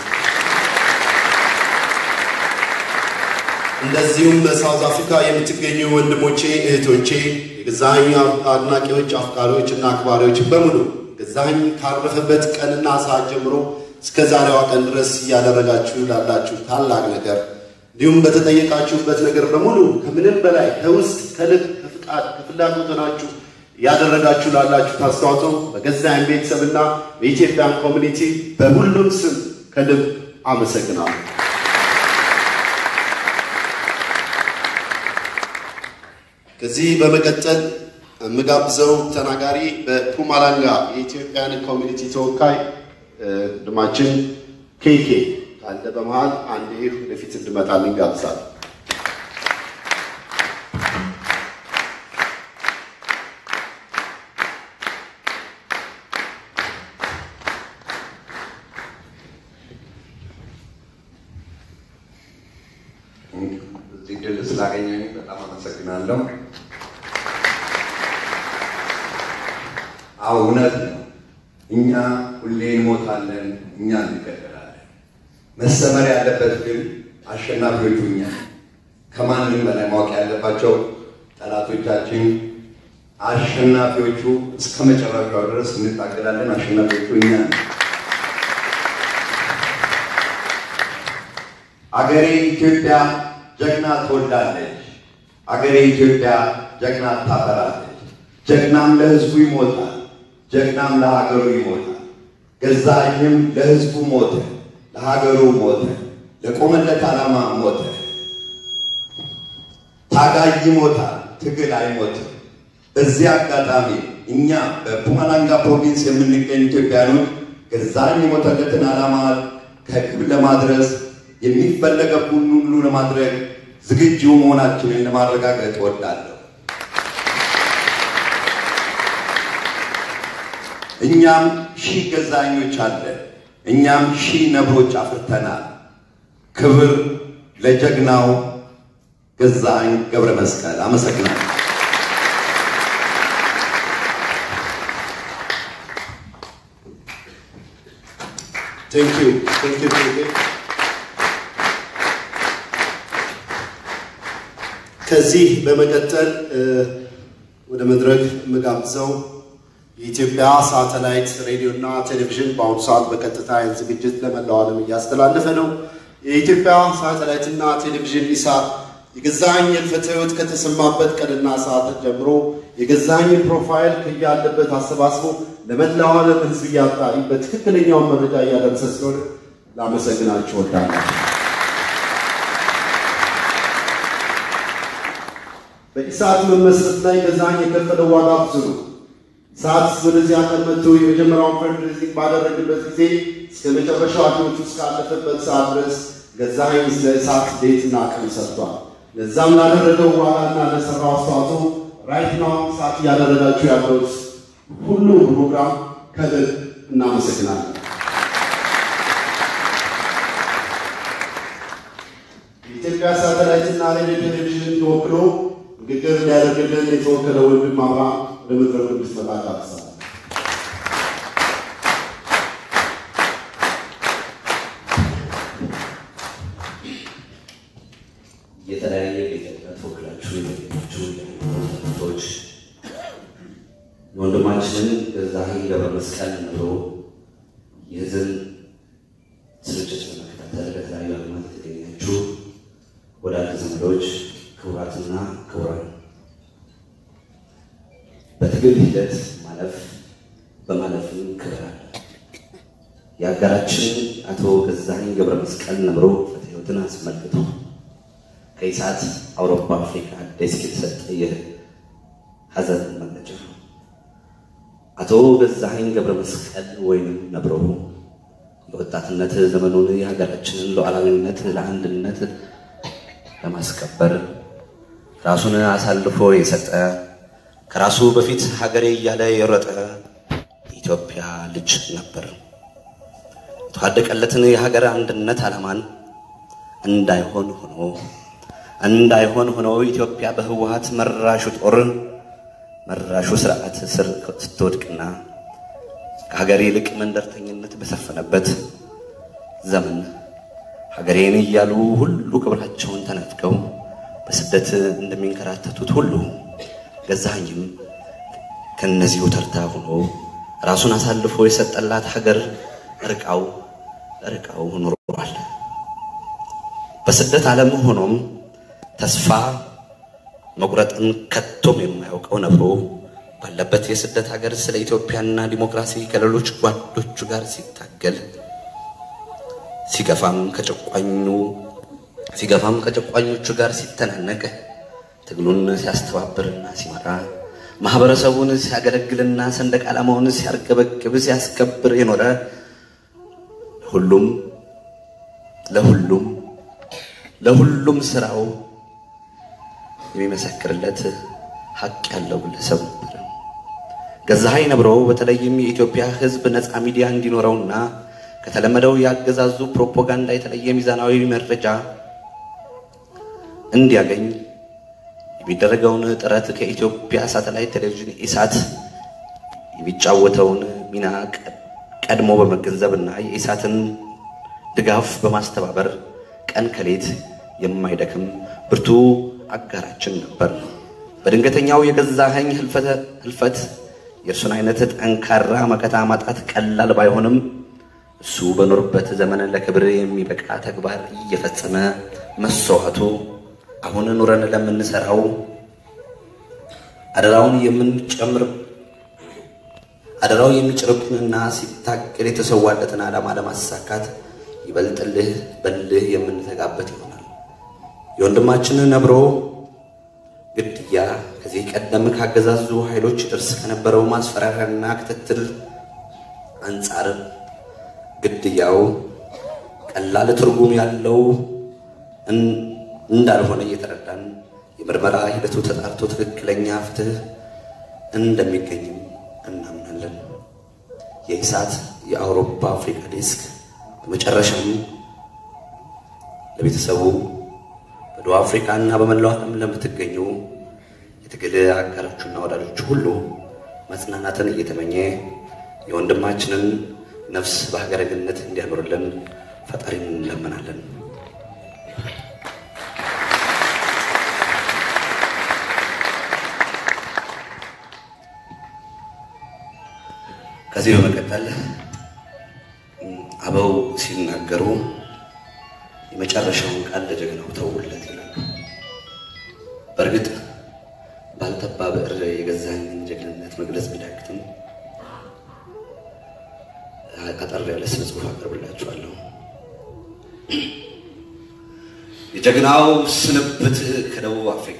እንደዚሁም በሳውዝ አፍሪካ የምትገኙ ወንድሞቼ እህቶቼ፣ የገዛኸኝ አድናቂዎች፣ አፍቃሪዎች እና አክባሪዎች በሙሉ ገዛኸኝ ካረፈበት ቀንና ሰዓት ጀምሮ እስከ ዛሬዋ ቀን ድረስ እያደረጋችሁ ላላችሁ ታላቅ ነገር እንዲሁም በተጠየቃችሁበት ነገር በሙሉ ከምንም በላይ ከውስጥ ከልብ ከፍቃድ ከፍላጎት ሆናችሁ ያደረጋችሁ ላላችሁ አስተዋጽኦ በገዛኸኝ ቤተሰብና በኢትዮጵያን ኮሚኒቲ በሁሉም ስም ከልብ አመሰግናለሁ። ከዚህ በመቀጠል የምጋብዘው ተናጋሪ በፑማላንጋ የኢትዮጵያን ኮሚኒቲ ተወካይ ወንድማችን ኬኬ ካለ በመሃል አንዴ ወደፊት እንድመጣልኝ ጋብዛለሁ። አመሰግናለሁ። አዎ እውነት ነው። እኛ ሁሌ እንሞታለን፣ እኛ እንገደላለን። መሰመር ያለበት ግን አሸናፊዎቹ እኛ ነን። ከማንም በላይ ማወቅ ያለባቸው ጠላቶቻችን አሸናፊዎቹ እስከ መጨረሻው ድረስ እንታገላለን። አሸናፊዎቹ እኛ ነን። አገሬ ኢትዮጵያ ጀግና ትወልዳለች። አገሬ ኢትዮጵያ ጀግና ታፈራለች። ጀግናም ለሕዝቡ ይሞታል፣ ጀግናም ለሀገሩ ይሞታል። ገዛኝም ለሕዝቡ ሞተ፣ ለሀገሩ ሞተ፣ ለቆመለት ዓላማ ሞተ። ታጋይ ይሞታል፣ ትግል አይሞትም። በዚህ አጋጣሚ እኛ በፑማላንጋ ፕሮቪንስ የምንገኝ ኢትዮጵያኖች ገዛኝ የሞተለትን ዓላማ ከግብ ለማድረስ የሚፈለገውን ሁሉ ለማድረግ ዝግጁ መሆናችንን ለማረጋገጥ እወዳለሁ። እኛም ሺህ ገዛኞች አለን። እኛም ሺህ ነብሮች አፍርተናል። ክብር ለጀግናው ገዛኝ ገብረ መስቀል። አመሰግናለሁ። ቴንክ ዩ ቴንክ ዩ ቴንክ ዩ። ከዚህ በመቀጠል እ፣ ወደ መድረክ የምጋብዘው የኢትዮጵያ ሳተላይት ሬዲዮ እና ቴሌቪዥን በአሁኑ ሰዓት በቀጥታ ይህን ዝግጅት ለመላው ዓለም እያስተላለፈ ነው። የኢትዮጵያ ሳተላይት እና ቴሌቪዥን ኢሳት የገዛኸኝ ሕልፈተ ሕይወት ከተሰማበት ቀንና ሰዓት ጀምሮ የገዛኸኝን ፕሮፋይል ከያለበት አሰባስቦ ለመላው ዓለም ሕዝብ እያጣሪ በትክክለኛውን መረጃ እያደረሰ ስለሆነ ላመሰግናችሁ እወዳለሁ። በኢሳት መመስረት ላይ ገዛኸኝ የከፈለው ዋጋ ብዙ ነው። ኢሳት ወደዚህ ሀገር መጥቶ የመጀመሪያውን ፈንድሬዚንግ ባደረግበት ጊዜ እስከ መጨረሻው ሕይወቱ እስካለፈበት ሰዓት ድረስ ገዛኸኝ ስለ ኢሳት ሌትና ቀን ሰርቷል። ለዛም ላደረገው ዋጋና ለሰራው አስተዋጽኦ ራይት ናው ኢሳት እያደረጋችሁ ያለሁት ሁሉ ፕሮግራም ከልብ እናመሰግናለን። የኢትዮጵያ ሳተላይትና ሬዲዮ ቴሌቪዥን ተወክሎ ንግግር ሊያደርግልን የተወከለ ወንድም አብርሃም ወደ መድረኩ እንዲመጣ ጋብዛለሁ። የተለያየ ቤተክርስቲያን ተወክላችሁ የተገኛችሁ ተመልካቾች የወንድማችንን ገዛኸኝ ገብረ መስቀል ነብሮ የህዝብ ስርጭት በመከታተል በተለያዩ ዓለማት የተገኛችሁ ወዳጅ ዘመዶች፣ ክቡራትና ክቡራን በትግል ሂደት ማለፍ በማለፍም ክብር አለ። የሀገራችን አቶ ገዛኸኝ ገብረ መስቀል ነብሮ ሕይወትን አስመልክቶ ከኢሳት አውሮፓ አፍሪካ ዴስክ የተሰጠ የሀዘን መግለጫ ነው። አቶ ገዛኸኝ ገብረ መስቀል ወይንም ነብሮ የወጣትነት ዘመኑን የሀገራችንን ሉዓላዊነት ለአንድነት ለማስከበር ራሱን አሳልፎ የሰጠ ከራሱ በፊት ሀገሬ እያለ የሮጠ የኢትዮጵያ ልጅ ነበር። የተዋደቀለትን የሀገር አንድነት ዓላማን እንዳይሆን ሆኖ እንዳይሆን ሆኖ ኢትዮጵያ በህወሀት መራሹ ጦር መራሹ ስርዓት ስር ስትወድቅና ከሀገር ይልቅ መንደርተኝነት በሰፈነበት ዘመን ሀገሬን እያሉ ሁሉ ክብራቸውን ተነፍገው በስደት እንደሚንከራተቱት ሁሉ ገዛኸኝም ከእነዚሁ ተርታ ሆኖ ራሱን አሳልፎ የሰጠላት ሀገር ርቃው ርቃው ኖሯል። በስደት ዓለም ሆኖም ተስፋ መቁረጥን ከቶም የማያውቀው ነብሮ ባለበት የስደት ሀገር ስለ ኢትዮጵያና ዲሞክራሲ ከሌሎች ጓዶቹ ጋር ሲታገል ሲገፋም ከጨቋኙ ሲገፋም ከጨቋኞቹ ጋር ሲተናነቅ ትግሉን ሲያስተባብርና ሲመራ ማህበረሰቡን ሲያገለግልና ሰንደቅ ዓላማውን ሲያርገበግብ ሲያስከብር የኖረ ሁሉም ለሁሉም ለሁሉም ስራው የሚመሰክርለት ሀቅ ያለው ግለሰብ ነበር። ገዛኸኝ ነብሮ በተለይም የኢትዮጵያ ሕዝብ ነፃ ሚዲያ እንዲኖረውና ከተለመደው የአገዛዙ ፕሮፓጋንዳ የተለየ ሚዛናዊ መረጃ እንዲያገኝ የሚደረገውን ጥረት ከኢትዮጵያ ሳተላይት ቴሌቪዥን ኢሳት የሚጫወተውን ሚና ቀድሞ በመገንዘብ እና የኢሳትን ድጋፍ በማስተባበር ቀን ከሌት የማይደክም ብርቱ አጋራችን ነበር። በድንገተኛው የገዛኸኝ ህልፈት የእርሱን አይነት ጠንካራ መከታ ማጣት ቀላል ባይሆንም እሱ በኖርበት ዘመን ለክብር የሚበቃ ተግባር እየፈጸመ መስዋዕቱ አሁን ኑረን ለምንሰራው አደራውን የምንጨምር አደራው የሚጭርብንና ሲታገል የተሰዋለትን ዓላማ ለማሳካት ይበልጥልህ በልህ የምንተጋበት ይሆናል። የወንድማችን ነብሮ ግድያ ከዚህ ቀደም ካገዛዙ ኃይሎች ደርስ ከነበረው ማስፈራሪያና ክትትል አንጻር ግድያው ቀላል ትርጉም ያለው እንዳልሆነ እየተረዳን የምርመራ ሂደቱ ተጣርቶ ትክክለኛ ፍትህ እንደሚገኝም እናምናለን። የኢሳት የአውሮፓ አፍሪካ ዴስክ በመጨረሻም ለቤተሰቡ በደቡብ አፍሪካ እና በመላው ዓለም ለምትገኙ የትግል አጋሮቹና ወዳጆቹ ሁሉ መጽናናትን እየተመኘ የወንድማችንን ነፍስ በሀገረ ገነት እንዲያኖርልን ፈጣሪን እንለምናለን። ከዚህ በመቀጠል አበው ሲናገሩ የመጨረሻውን ቃል ለጀግናው ተውለት ይላሉ። በእርግጥ ባልተባ ብዕር የገዛኝን ጀግንነት መግለጽ ቢዳግትም አጠር ያለ ስነ ጽሑፍ አቀርብላችኋለሁ። የጀግናው ስንብት ከደቡብ አፍሪካ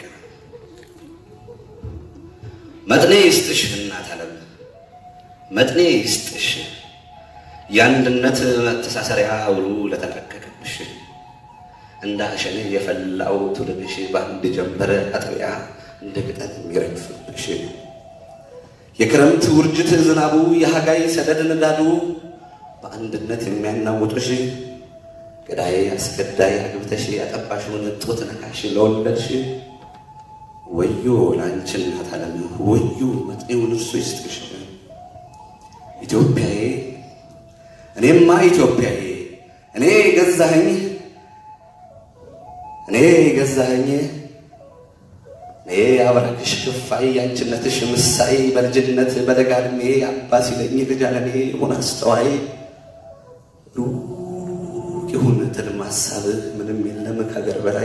መጥኔ ይስጥሽ እናት ዓለም መጥኔ ይስጥሽ የአንድነት መተሳሰሪያ ውሉ ለተላቀቀብሽ እንደ አሸን የፈላው ትውልድሽ በአንድ ጀንበር አጥቢያ እንደ ቅጠል የሚረግፍብሽ የክረምት ውርጅት ዝናቡ የሀጋይ ሰደድ ንዳዱ በአንድነት የሚያናውጡሽ ገዳይ አስገዳይ አግብተሽ ያጠባሽውን ጡት ነካሽ ለወለድሽ ወዮ ለአንቺ እናት ዓለም ወዮ መጥኔውን እርሱ ይስጥሽ ኢትዮጵያዬ እኔማ ኢትዮጵያዬ እኔ ገዛኸኝ እኔ ገዛኸኝ እኔ አብራክሽ ክፋይ ያንችነትሽ ምሳይ በልጅነት በለጋ ዕድሜ አባ ሲለኝ ልጅ አለኔ ሆን አስተዋይ ሩቅ ይሁን ትልም ሀሳብህ ምንም የለም ከሀገር በላይ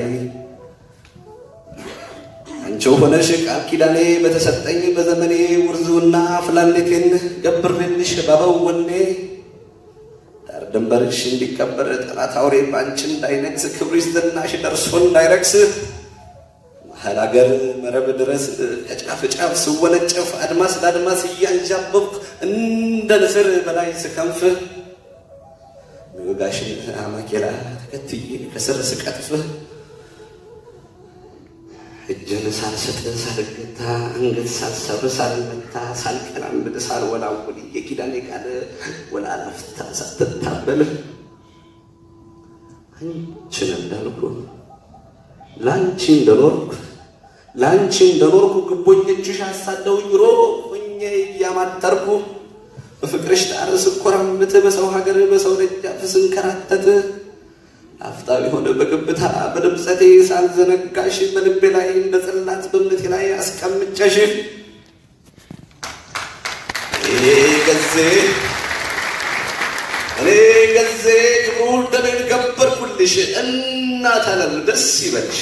አንቺው ሆነሽ ቃል ኪዳኔ በተሰጠኝ በዘመኔ ውርዙና ፍላኔቴን ገብሬልሽ ባበው ወኔ ዳር ድንበርሽ እንዲከበር ጠላት አውሬ ባንቺ እንዳይነግስ ክብርሽ ዝናሽ ደርሶ እንዳይረክስ መሀል ሀገር መረብ ድረስ ከጫፍ ጫፍ ስወነጨፍ አድማስ ለአድማስ እያንዣበብኩ እንደ ንስር በላይ ስከንፍ ሚወጋሽን አማኬላ ተከትዬ ከስር ስቀጥፍ እጅን ሳልሰጥ ሳልገታ አንገት ሳልሰብር ሳልመታ ሳልቀላምድ ሳልወላውል የኪዳኔ ቃል ወላላፍታ ሳትታበል አንቺን እንዳልኩ ለአንቺ እንደኖርኩ ለአንቺ እንደኖርኩ ግቦኞችሽ አሳደውኝ ሮቅ ሆኜ እያማጠርኩ በፍቅርሽ ጣር ስኮራምት በሰው ሀገር በሰው ደጃፍ ስንከራተት አፍታ የሆነ በግብታ በድምፀቴ ሳልዘነጋሽ በልቤ ላይ እንደ ጽላት በእምነቴ ላይ አስቀምጨሽ እኔ ገዜ እኔ ገዜ ክብሩን ደሜን ገበርኩልሽ እናት ዓለም ደስ ይበልሽ።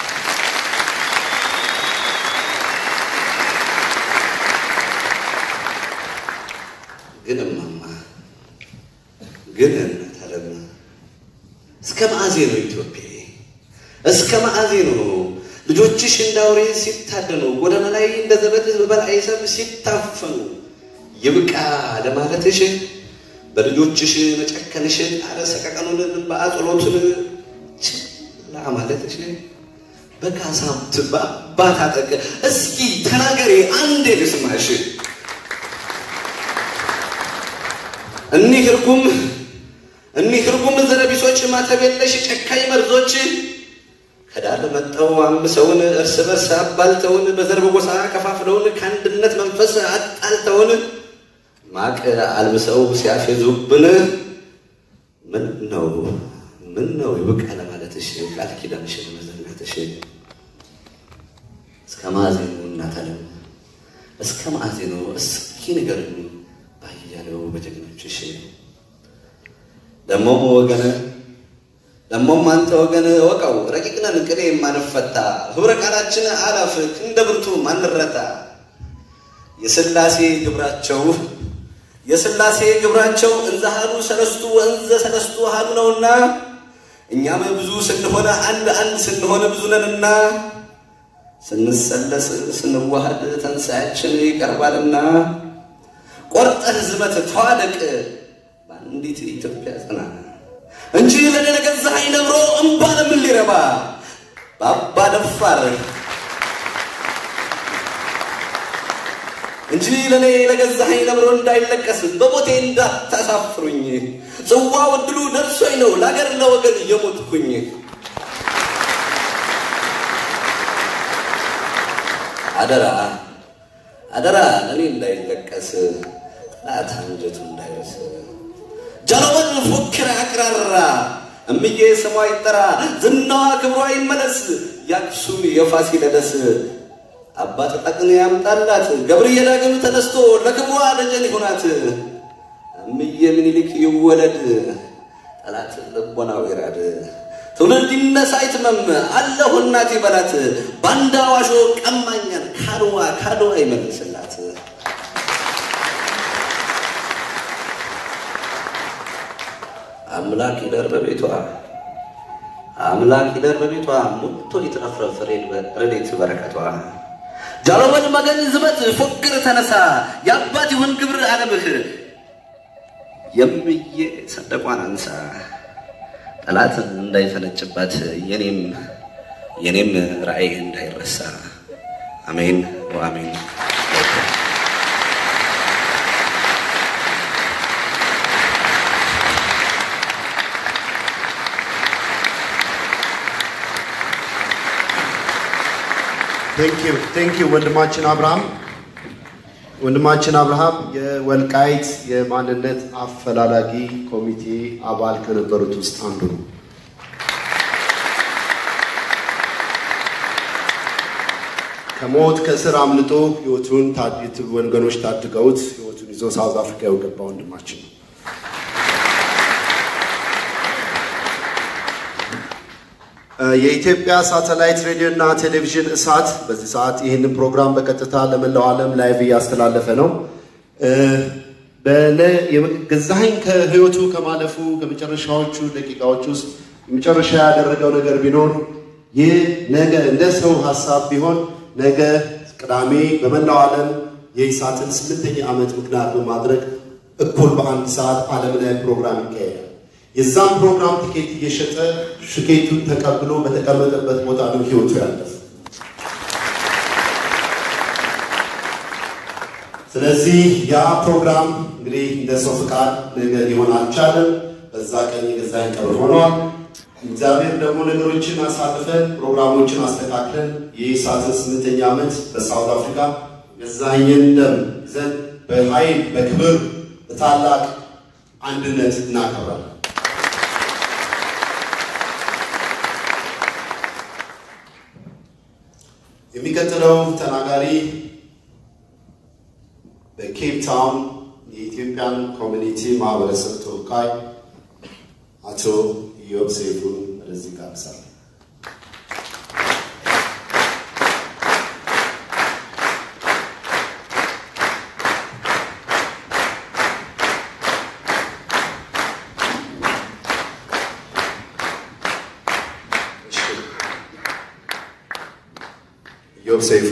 ግን እማማ ግን እናት ዓለም እስከ መዓዜ ነው ኢትዮጵያ እስከ መዓዜ ነው ልጆችሽ እንደ አውሬ ሲታደኑ ጎዳና ላይ እንደ ዘበት በበላይ ሰብ ሲታፈኑ ይብቃ ለማለትሽ በልጆችሽ መጨከንሽ ጣረ ሰቀቀኑን በአጽሎቱን ችላ ማለትሽ በካሳብት በአባት አጠቅ እስኪ ተናገሬ አንዴ ልስማሽ እኒህ እርጉም እኒህ እርጉም ዘረቢሶች ማተብ የለሽ ጨካኝ መርዞች ከዳር መጠው አምሰውን እርስ በርስ አባልተውን በዘር በጎሳ ከፋፍለውን ከአንድነት መንፈስ አጣልተውን ማቅ አልብሰው ሲያፌዙብን ምን ነው ምን ነው ይብቃ ለማለትሽ ቃል ኪዳንሽን መዘንጋትሽ እስከ ማዕዜኑ እናት ዓለም እስከ ማዕዜኑ እስኪ ንገሩኝ ባያሌው በጀግኖችሽ ደሞም ወገን ደሞም አንተ ወገን ወቀው ረቂቅነን ቅኔ የማንፈታ ህብረ ቃላችን አላፍ ክንደ ብርቱ ማንረታ የስላሴ ግብራቸው የስላሴ ግብራቸው እንዘ ሀሉ ሰለስቱ ወእንዘ ሰለስቱ ሀሉ ነውና እኛም ብዙ ስንሆነ አንድ አንድ ስንሆነ ብዙ ነንና ስንሰለስ ስንዋሃድ ተንሳያችን ይቀርባልና ቆርጠህ ዝመት ተዋደቅ በአንዲት ኢትዮጵያ ጽና እንጂ ለኔ ለገዛኸኝ ነብሮ እምባ ለምን ሊረባ በአባ ደፋር እንጂ ለኔ ለገዛኸኝ ነብሮ እንዳይለቀስ በሞቴ እንዳታሳፍሩኝ ጽዋው ዕድሉ ደርሶኝ ነው ለአገር ለወገን የሞትኩኝ አደራ አደራ ለኔ እንዳይለቀስ ጠላት አንጀቱ እንዳይረስ ጃሎመን ፎክር አቅራራ እምዬ ስሟ ይጠራ ዝናዋ ክብሯ ይመለስ የአክሱም የፋሲለደስ አባት ጠቅን ያምጣላት ገብርዬ ዳግም ተነስቶ ለክብሯ ደጀን ይሁናት እምዬ ምኒልክ ይወለድ ጠላት ልቦናው ይራድ ትውልድ ይነሳ አይትመም አለሁ እናት ይበላት ባንዳ ዋሾ ቀማኛን ካድዋ ካድዋ ይመልስላት አምላክ ይደር በቤቷ አምላክ ይደር በቤቷ ሞቶ ይትረፍረፍ ረድኤት በረከቷ ጃሎመን መገን ዝመት ፎክር ተነሳ የአባት ይሁን ግብር አለምህ የምዬ ሰንደቋን አንሳ ጠላት እንዳይፈነጭባት የኔም የኔም ራእይ እንዳይረሳ አሜን ወአሜን። ቴንኪዩ ቴንኪዩ ወንድማችን አብርሃም ወንድማችን አብርሃም የወልቃይት የማንነት አፈላላጊ ኮሚቴ አባል ከነበሩት ውስጥ አንዱ ነው። ከሞት ከስር አምልጦ ህይወቱን ታዲት ወገኖች ታድገውት ህይወቱን ይዞ ሳውዝ አፍሪካ የገባ ወንድማችን ነው። የኢትዮጵያ ሳተላይት ሬዲዮ እና ቴሌቪዥን እሳት በዚህ ሰዓት ይህንን ፕሮግራም በቀጥታ ለመላው ዓለም ላይቭ እያስተላለፈ ነው። ገዛኸኝ ከህይወቱ ከማለፉ ከመጨረሻዎቹ ደቂቃዎች ውስጥ የመጨረሻ ያደረገው ነገር ቢኖር ይህ ነገ እንደ ሰው ሀሳብ ቢሆን ነገ ቅዳሜ በመላው ዓለም የኢሳትን ስምንተኛ ዓመት ምክንያት በማድረግ እኩል በአንድ ሰዓት ዓለም ላይ ፕሮግራም ይካሄዳል። የዛም ፕሮግራም ቲኬት እየሸጠ ሽኬቱን ተቀብሎ በተቀመጠበት ቦታ ነው ህይወቱ ያለፈ። ስለዚህ ያ ፕሮግራም እንግዲህ እንደ ሰው ፍቃድ ነገ ሊሆን አልቻለም። በዛ ቀን የገዛኸኝ ቀብር ሆኗል። እግዚአብሔር ደግሞ ነገሮችን አሳልፈን ፕሮግራሞችን አስተካክለን የኢሳትን ስምንተኛ ዓመት በሳውት አፍሪካ ገዛኸኝን ደም ይዘን በኃይል በክብር በታላቅ አንድነት እናከብራለን። የሚቀጥለው ተናጋሪ በኬፕ ታውን የኢትዮጵያን ኮሚኒቲ ማህበረሰብ ተወካይ አቶ ኢዮብ ሰይፉን ወደዚህ ጋብዛለሁ። ኢዮብ ሰይፉ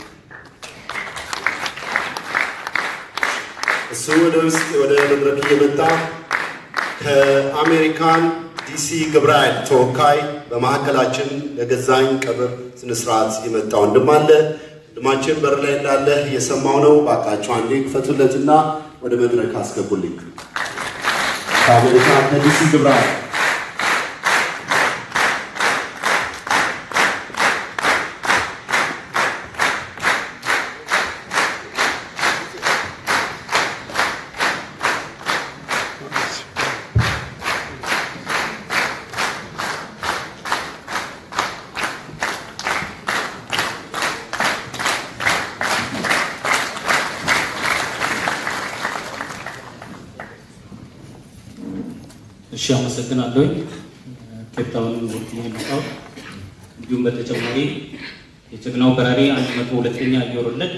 እሱ ወደ ውስጥ ወደ መድረክ እየመጣ ከአሜሪካን ዲሲ ግብረ ኃይል ተወካይ በማዕከላችን ለገዛኝ ቀብር ስነስርዓት የመጣ ወንድም አለ። ወንድማችን በር ላይ እንዳለ እየሰማው ነው። ባካቸው አንዴ ክፈቱለትና ወደ መድረክ አስገቡልኝ። ከአሜሪካን ከዲሲ ግብረ ኃይል እሺ አመሰግናለሁኝ። ኬፕታውንን ወክዬ የመጣሁት እንዲሁም በተጨማሪ የጀግናው በራሪ አንድ መቶ ሁለተኛ አየር ወለድ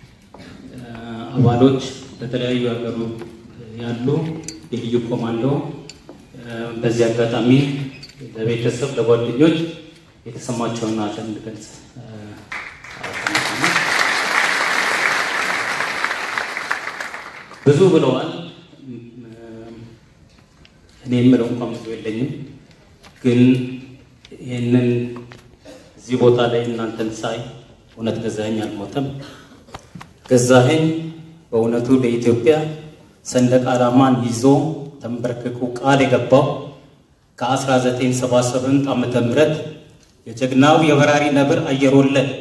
አባሎች በተለያዩ ሀገሩ ያሉ የልዩ ኮማንዶ በዚህ አጋጣሚ ለቤተሰብ ለጓደኞች የተሰማቸውን ሐዘን እንድገልጽ ብዙ ብለዋል። እኔ የምለው እንኳን ብዙ የለኝም፣ ግን ይህንን እዚህ ቦታ ላይ እናንተን ሳይ እውነት ገዛኸኝ አልሞተም። ገዛኸኝ በእውነቱ ለኢትዮጵያ ሰንደቅ ዓላማን ይዞ ተንበርክኮ ቃል የገባው ከ1978 ዓመተ ምህረት የጀግናው የበራሪ ነብር አየር ወለድ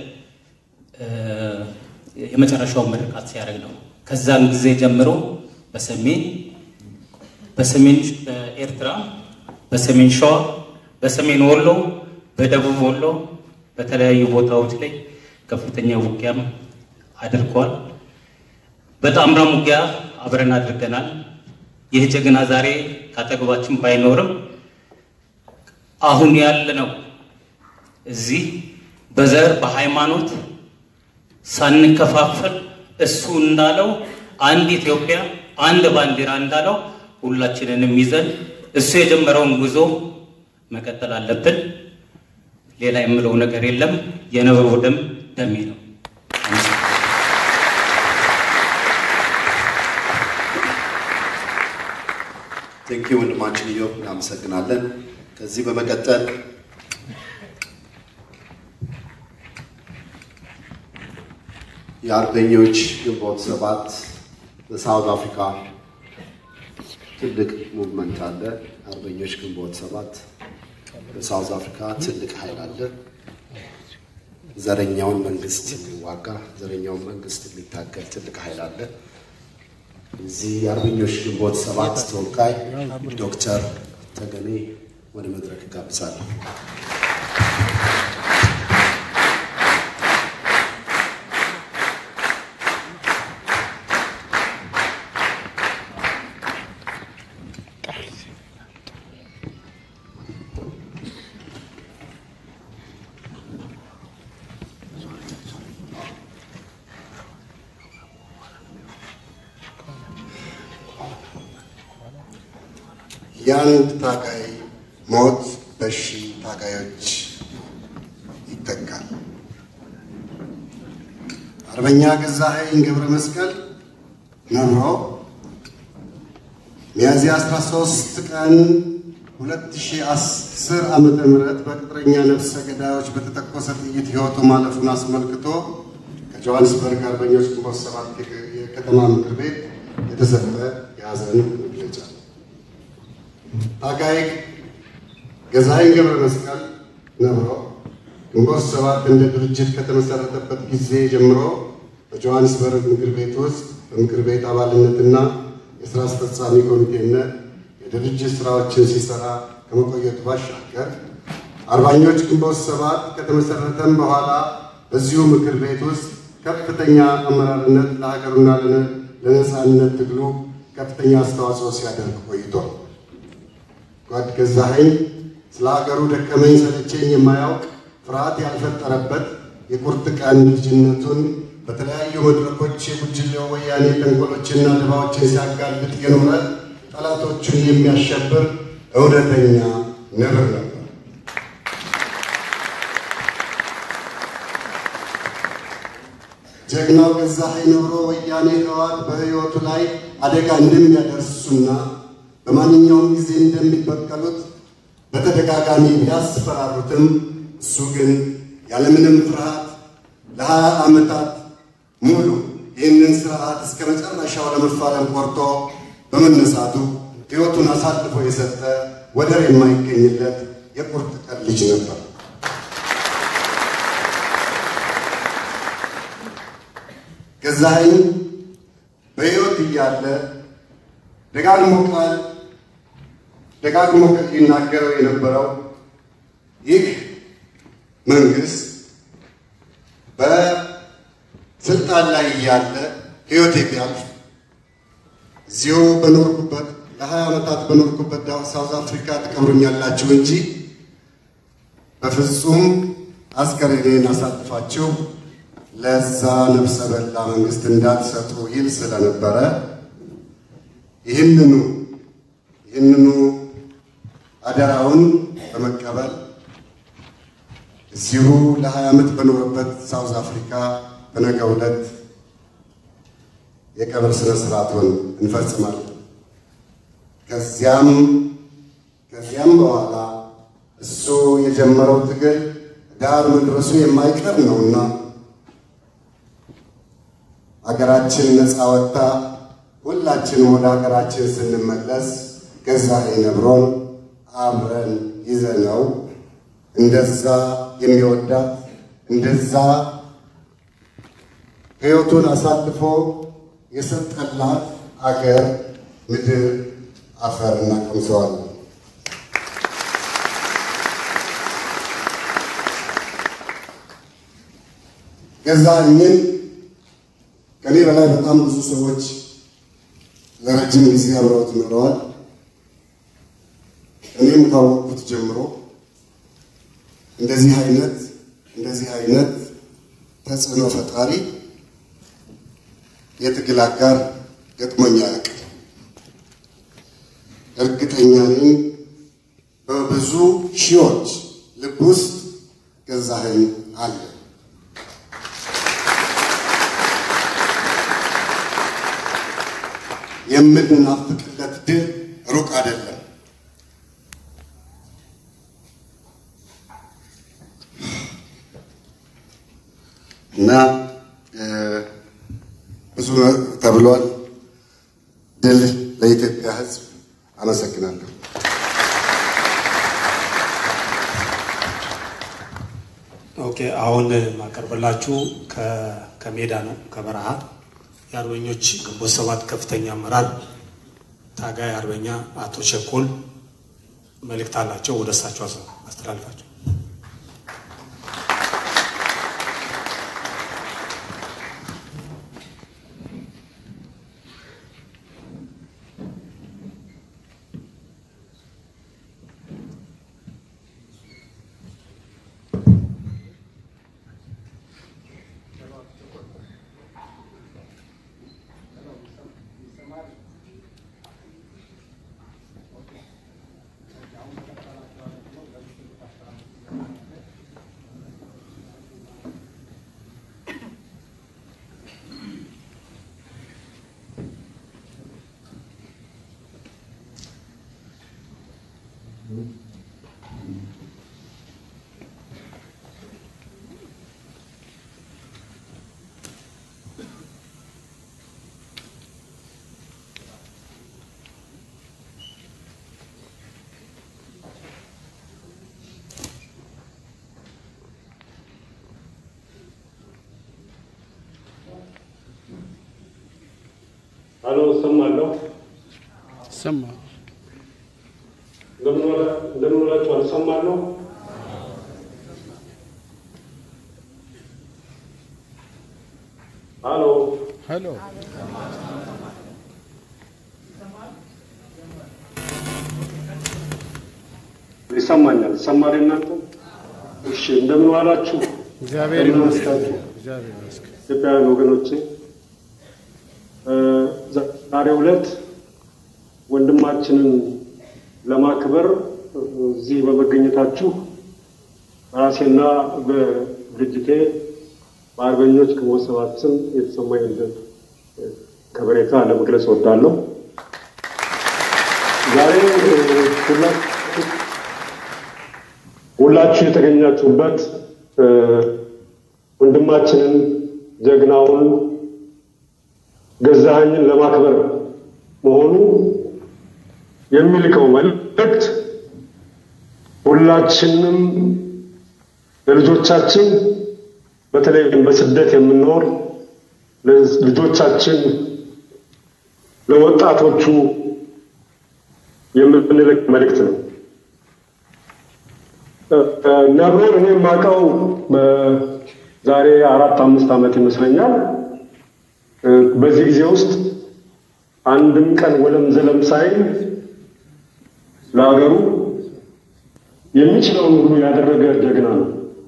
የመጨረሻውን ምርቃት ሲያደርግ ነው። ከዛን ጊዜ ጀምሮ በሰሜን በሰሜን ኤርትራ፣ በሰሜን ሸዋ፣ በሰሜን ወሎ፣ በደቡብ ወሎ በተለያዩ ቦታዎች ላይ ከፍተኛ ውጊያም አድርጓል። በጣምራም ውጊያ አብረን አድርገናል። ይህ ጀግና ዛሬ ካጠገባችን ባይኖርም አሁን ያለ ነው እዚህ በዘር በሃይማኖት ሳንከፋፈል እሱ እንዳለው አንድ ኢትዮጵያ አንድ ባንዲራ እንዳለው ሁላችንንም ይዘን እሱ የጀመረውን ጉዞ መቀጠል አለብን። ሌላ የምለው ነገር የለም። የነብሩ ደም ደሜ ነው። ቴንኪ ወንድማችን ኢዮብ እናመሰግናለን። ከዚህ በመቀጠል የአርበኞች ግንቦት ሰባት በሳውዝ አፍሪካ ትልቅ ሙቭመንት አለ። አርበኞች ግንቦት ሰባት በሳውዝ አፍሪካ ትልቅ ኃይል አለ። ዘረኛውን መንግስት የሚዋጋ ዘረኛውን መንግስት የሚታገል ትልቅ ኃይል አለ። እዚህ የአርበኞች ግንቦት ሰባት ተወካይ ዶክተር ተገኔ ወደ መድረክ ጋብዛለሁ። የአንድ ታጋይ ሞት በሺ ታጋዮች ይተካል። አርበኛ ገዛኸኝ ገብረ መስቀል ነብሮ ሚያዝያ 13 ቀን 2010 ዓመተ ምህረት በቅጥረኛ ነፍሰ ገዳዮች በተተኮሰ ጥይት ሕይወቱ ማለፉን አስመልክቶ ከጆሃንስበርግ አርበኞች ግንቦት ሰባት የከተማ ምክር ቤት የተሰጠ የሐዘን መግለጫ ታጋይ ገዛኸኝ ገብረ መስቀል ነብሮ ግንቦት ሰባት እንደ ድርጅት ከተመሰረተበት ጊዜ ጀምሮ በጆሃንስበርግ ምክር ቤት ውስጥ በምክር ቤት አባልነትና የስራ አስፈጻሚ ኮሚቴነት የድርጅት ስራዎችን ሲሰራ ከመቆየቱ ባሻገር አርበኞች ግንቦት ሰባት ከተመሰረተም በኋላ በዚሁ ምክር ቤት ውስጥ ከፍተኛ አመራርነት ለሀገሩና ለነፃነት ትግሉ ከፍተኛ አስተዋጽኦ ሲያደርግ ቆይቷል። ጓድ ገዛኸኝ ስለ ሀገሩ ደከመኝ ሰለቸኝ የማያውቅ ፍርሃት ያልፈጠረበት የቁርጥ ቀን ልጅነቱን በተለያዩ መድረኮች የጉጅሌው ወያኔ ተንኮሎችና ድባዎችን ሲያጋልጥ የኖረ ጠላቶቹን የሚያሸብር እውነተኛ ነብር ነበር። ጀግናው ገዛኸኝ ነብሮ ወያኔ ህወሓት በህይወቱ ላይ አደጋ እንደሚያደርሱና በማንኛውም ጊዜ እንደሚበቀሉት በተደጋጋሚ ቢያስፈራሩትም እሱ ግን ያለምንም ፍርሃት ለሀያ ዓመታት ሙሉ ይህንን ስርዓት እስከ መጨረሻው ለመፋለም ቆርጦ በመነሳቱ ሕይወቱን አሳልፎ የሰጠ ወደር የማይገኝለት የቁርጥ ቀን ልጅ ነበር። ገዛኸኝ በሕይወት እያለ ደጋግሞ ቃል ደጋግሞ ይናገረው የነበረው ይህ መንግስት በስልጣን ላይ እያለ ህይወቴ ቢያልፍ እዚሁ በኖርኩበት ለሀያ ዓመታት በኖርኩበት ሳውዝ አፍሪካ ትቀብሩኛላችሁ እንጂ በፍጹም አስከሬኔን አሳልፋችሁ ለዛ ነፍሰ በላ መንግስት እንዳትሰጡ ይል ስለነበረ ይህንኑ ይህንኑ አደራውን በመቀበል እዚሁ ለሀያ ዓመት በኖረበት ሳውዝ አፍሪካ በነገው ዕለት የቀብር ስነ ስርዓቱን እንፈጽማለን። ከዚያም ከዚያም በኋላ እሱ የጀመረው ትግል ዳር መድረሱ የማይቀር ነውና ሀገራችን ነፃ ወጥታ ሁላችንም ወደ ሀገራችን ስንመለስ ገዛኸኝ ነብሮን አብረን ይዘነው እንደዛ የሚወዳት እንደዛ ሕይወቱን አሳልፎ የሰጠላት አገር ምድር አፈር እናቀምሰዋለን። ገዛኸኝን ከኔ በላይ በጣም ብዙ ሰዎች ለረጅም ጊዜ አብረውት ኖረዋል። እኔም ካወቅኩት ጀምሮ እንደዚህ አይነት እንደዚህ አይነት ተጽዕኖ ፈጣሪ የትግል አጋር ገጥሞኝ አያውቅም። እርግጠኛ ነኝ በብዙ ሺዎች ልብ ውስጥ ገዛኸኝ አለ። የምንናፍቅለት ድል ሩቅ አይደለም። እና ብዙ ተብሏል። ድል ለኢትዮጵያ ሕዝብ። አመሰግናለሁ። ኦኬ አሁን ማቀርብላችሁ ከሜዳ ነው ከበረሃ የአርበኞች ግንቦት ሰባት ከፍተኛ አመራር ታጋይ አርበኛ አቶ ቸኮል መልእክት አላቸው። ወደ እሳቸው አስተላልፋቸው። አሎ እሰማለሁ። ሰማ እንደምን ውላችኋል? እሰማለሁ። አሎ ሄሎ ይሰማኛል። ይሰማል እናንተ? እሺ፣ እንደምን ዋላችሁ? እግዚአብሔር እንደምን ይመስገን። አመሻችሁ? እግዚአብሔር ይመስገን። ኢትዮጵያውያን ወገኖቼ ዛሬው ዕለት ወንድማችንን ለማክበር እዚህ በመገኘታችሁ በራሴና በድርጅቴ በአርበኞች ግንቦት ሰባት ስም የተሰማኝ ከበሬታ ለመግለጽ እወዳለሁ። ዛሬ ሁላችሁ ሁላችሁ የተገኛችሁበት ወንድማችንን ጀግናውን ገዛኸኝን ለማክበር መሆኑ የሚልከው መልእክት ሁላችንም ለልጆቻችን በተለይ በስደት የምንኖር ልጆቻችን ለወጣቶቹ የምንልክ መልእክት ነው። ነብሮን እኔ የማውቀው ዛሬ አራት አምስት ዓመት ይመስለኛል። በዚህ ጊዜ ውስጥ አንድም ቀን ወለም ዘለም ሳይል ለሀገሩ የሚችለውን ሁሉ ያደረገ ጀግና ነው።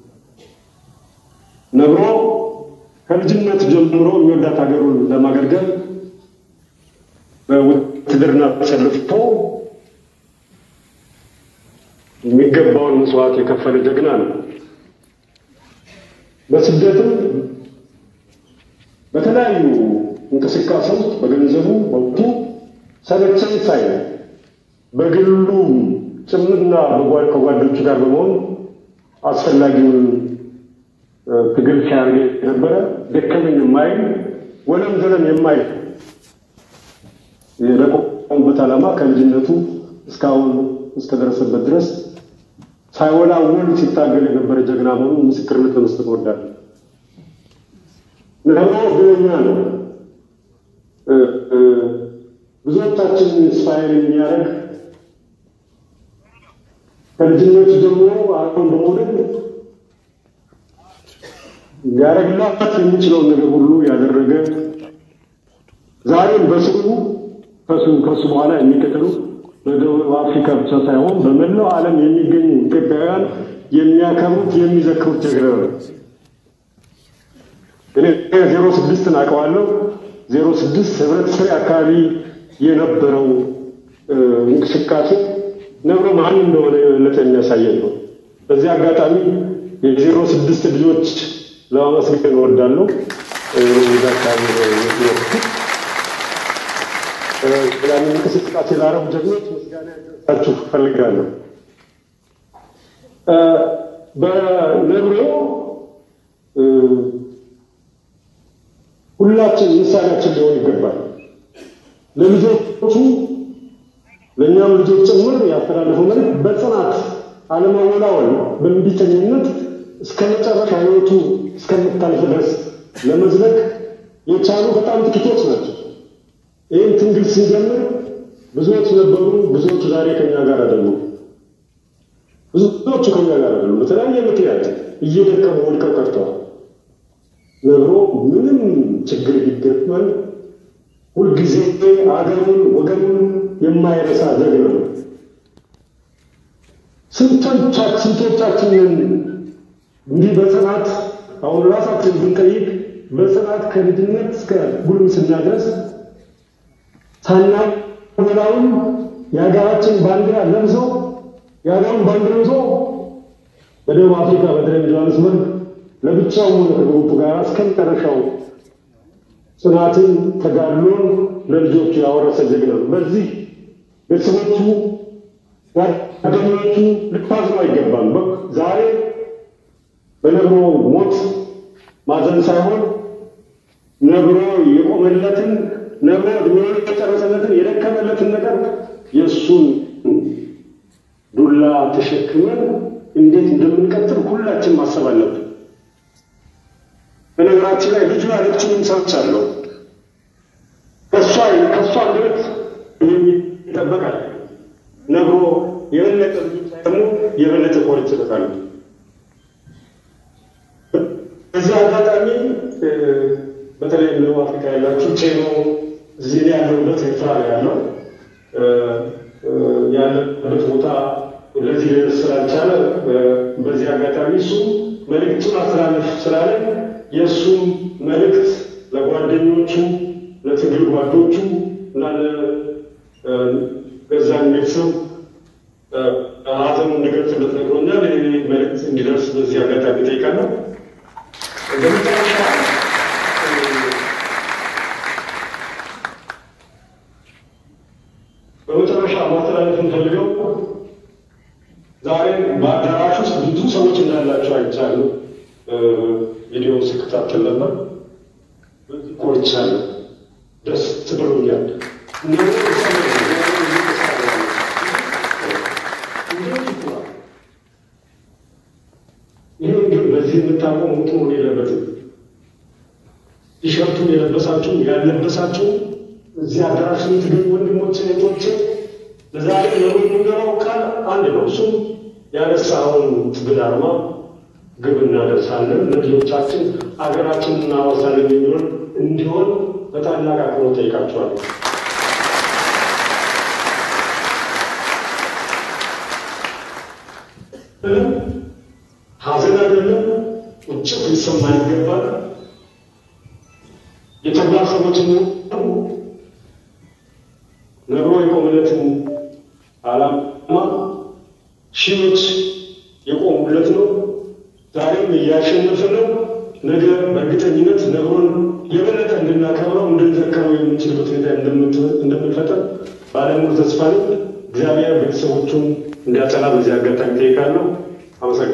ነብሮ ከልጅነት ጀምሮ የሚወዳት ሀገሩን ለማገልገል በውትድርና ተሰልፎ የሚገባውን መስዋዕት የከፈለ ጀግና ነው። በስደትም በተለያዩ እንቅስቃሴ ውስጥ በገንዘቡ በወቅቱ ሰለቸኝ ሳይል በግሉ ጭምርና ከጓዶቹ ጋር በመሆን አስፈላጊውን ትግል ሲያደርግ የነበረ ደከመኝ የማይል ወለም ዘለም የማይል የለቆበት ዓላማ ከልጅነቱ እስካሁን እስከደረሰበት ድረስ ሳይወላወል ሲታገል የነበረ ጀግና መሆኑን ምስክርነት ለመስጠት እወዳለሁ። ነብሮ እድለኛ ነው። ብዙዎቻችን ኢንስፓየር የሚያደርግ ከልጅነቱ ጀምሮ አሁን በመውደድ ሊያደርግላት የሚችለውን ነገር ሁሉ ያደረገ ዛሬም በስሙ ከሱ ከሱ በኋላ የሚከተሉ በደቡብ አፍሪካ ብቻ ሳይሆን በመላው ዓለም የሚገኙ ኢትዮጵያውያን የሚያከብሩት የሚዘክሩት ጀግና ነው። እኔ ዜሮ ስድስትን አውቀዋለሁ። ዜሮ ስድስት ህብረት ስሬ አካባቢ የነበረው እንቅስቃሴ ነብሮ ማን እንደሆነ የበለጠ የሚያሳየን ነው። በዚህ አጋጣሚ የዜሮ ስድስት ልጆች ለማመስገን እወዳለሁ። እዛ አካባቢ ያንን እንቅስቃሴ ላረቡ ጀግኖች ምስጋና ያደርሳችሁ እፈልጋለሁ። በነብሮ ሁላችን ምሳሌያችን ሊሆን ይገባል። ለልጆቹ ለእኛም ልጆች ጭምር ያስተላለፈው መልዕክት በጽናት አለማወላወል፣ በእምቢተኝነት እስከ መጨረሻ ህይወቱ እስከምታልፍ ድረስ ለመዝለቅ የቻሉ በጣም ጥቂቶች ናቸው። ይህን ትንግል ስንጀምር ብዙዎች ነበሩ። ብዙዎቹ ዛሬ ከኛ ጋር አይደሉም። ብዙዎቹ ከኛ ጋር አይደሉም። በተለያየ ምክንያት እየደከሙ ወድቀው ቀርተዋል። ነብሮ ምንም ችግር ቢገጥመን ሁልጊዜ አገሩን ወገኑን የማይረሳ ጀግና ነው። ስንቶቻችንን እንዲህ በጽናት አሁን ራሳችን ብንጠይቅ በጽናት ከልጅነት እስከ ጉልምስና ድረስ ሳናወላውን የሀገራችን ባንዲራ ለብሶ የሀገሩን ባንዲራ ይዞ በደቡብ አፍሪካ በተለይ ጆሃንስበርግ ለብቻው ሆነ ከግሩፕ ጋር እስከ መጨረሻው ጽናትን ተጋድሎን ለልጆቹ ያወረሰ ጀግና ነው። በዚህ ቤተሰቦቹ ጓደኞቹ ልታዝኑ አይገባም። ዛሬ በነብሮ ሞት ማዘን ሳይሆን ነብሮ የቆመለትን ነብሮ እድሜውን የጨረሰለትን የደከመለትን ነገር የእሱን ዱላ ተሸክመን እንዴት እንደምንቀጥል ሁላችን ማሰብ አለብን። በነገራችን ላይ ልጁ ያለችውን ሰምቻለሁ። ከእሷ ከእሷ አንደበት ይጠበቃል። ነግሮ የበለጠ ደግሞ የበለጠ ኮርች ይሰጣሉ። በዚህ አጋጣሚ በተለይ ደቡብ አፍሪካ ያላችሁ ቼኖ እዚህ እኔ ያለሁበት ኤርትራ ነው ያለው ያለበት ቦታ ለዚህ ሊደርስ ስላልቻለ በዚህ አጋጣሚ እሱ መልእክቱን አስተላለፍ ስላለ የእሱም መልእክት ለጓደኞቹ ለትግል ጓዶቹ እና ለገዛን ቤተሰብ ሀዘኑ እንዲገልጽለት ነግሮኛል። ይህ መልእክት እንዲደርስ በዚህ አጋጣሚ ጠይቃለሁ። በመጨረሻ በመጨረሻ ማስተላለፍ እንፈልገው ዛሬ በአዳራሽ ውስጥ ብዙ ሰዎች እንዳላቸው አይቻለሁ። ቪዲዮ ስከታተል ነበር። ኮርቻለሁ። ደስ ብሎኛል። ይህ ግን በዚህ የምታቆሙት መሆን የለበትም። ቲሸርቱን የለበሳችሁ ያለበሳችሁ እዚህ አዳራሽ የምትገኙ ወንድሞች እህቶች፣ ለዛሬ የምንገባው ቃል አንድ ነው። እሱም ያነሳውን ትግል አርማ ግብ እናደርሳለን፣ ለልጆቻችን አገራችንን እናወሳለን የሚሆን እንዲሆን በታላቅ አክብሮት ጠይቃቸዋለሁ። ሐዘን አይደለም፣ ቁጭት ሊሰማ ይገባል። የተግባር ሰዎችን ነግሮ የቆመለትን ዓላማ ሺዎች የቆሙለት ነው። ዛሬም እያሸነፈ ነው። ነገ በእርግጠኝነት ነግሮን የበለጠ እንድናከብረው እንድንዘከረው የምንችልበት ሁኔታ እንደምንፈጠር ባለሙሉ ተስፋ ነኝ። እግዚአብሔር ቤተሰቦቹን እንዲያጸና በዚህ አጋጣሚ ጠይቃለሁ። አመሰግናለሁ።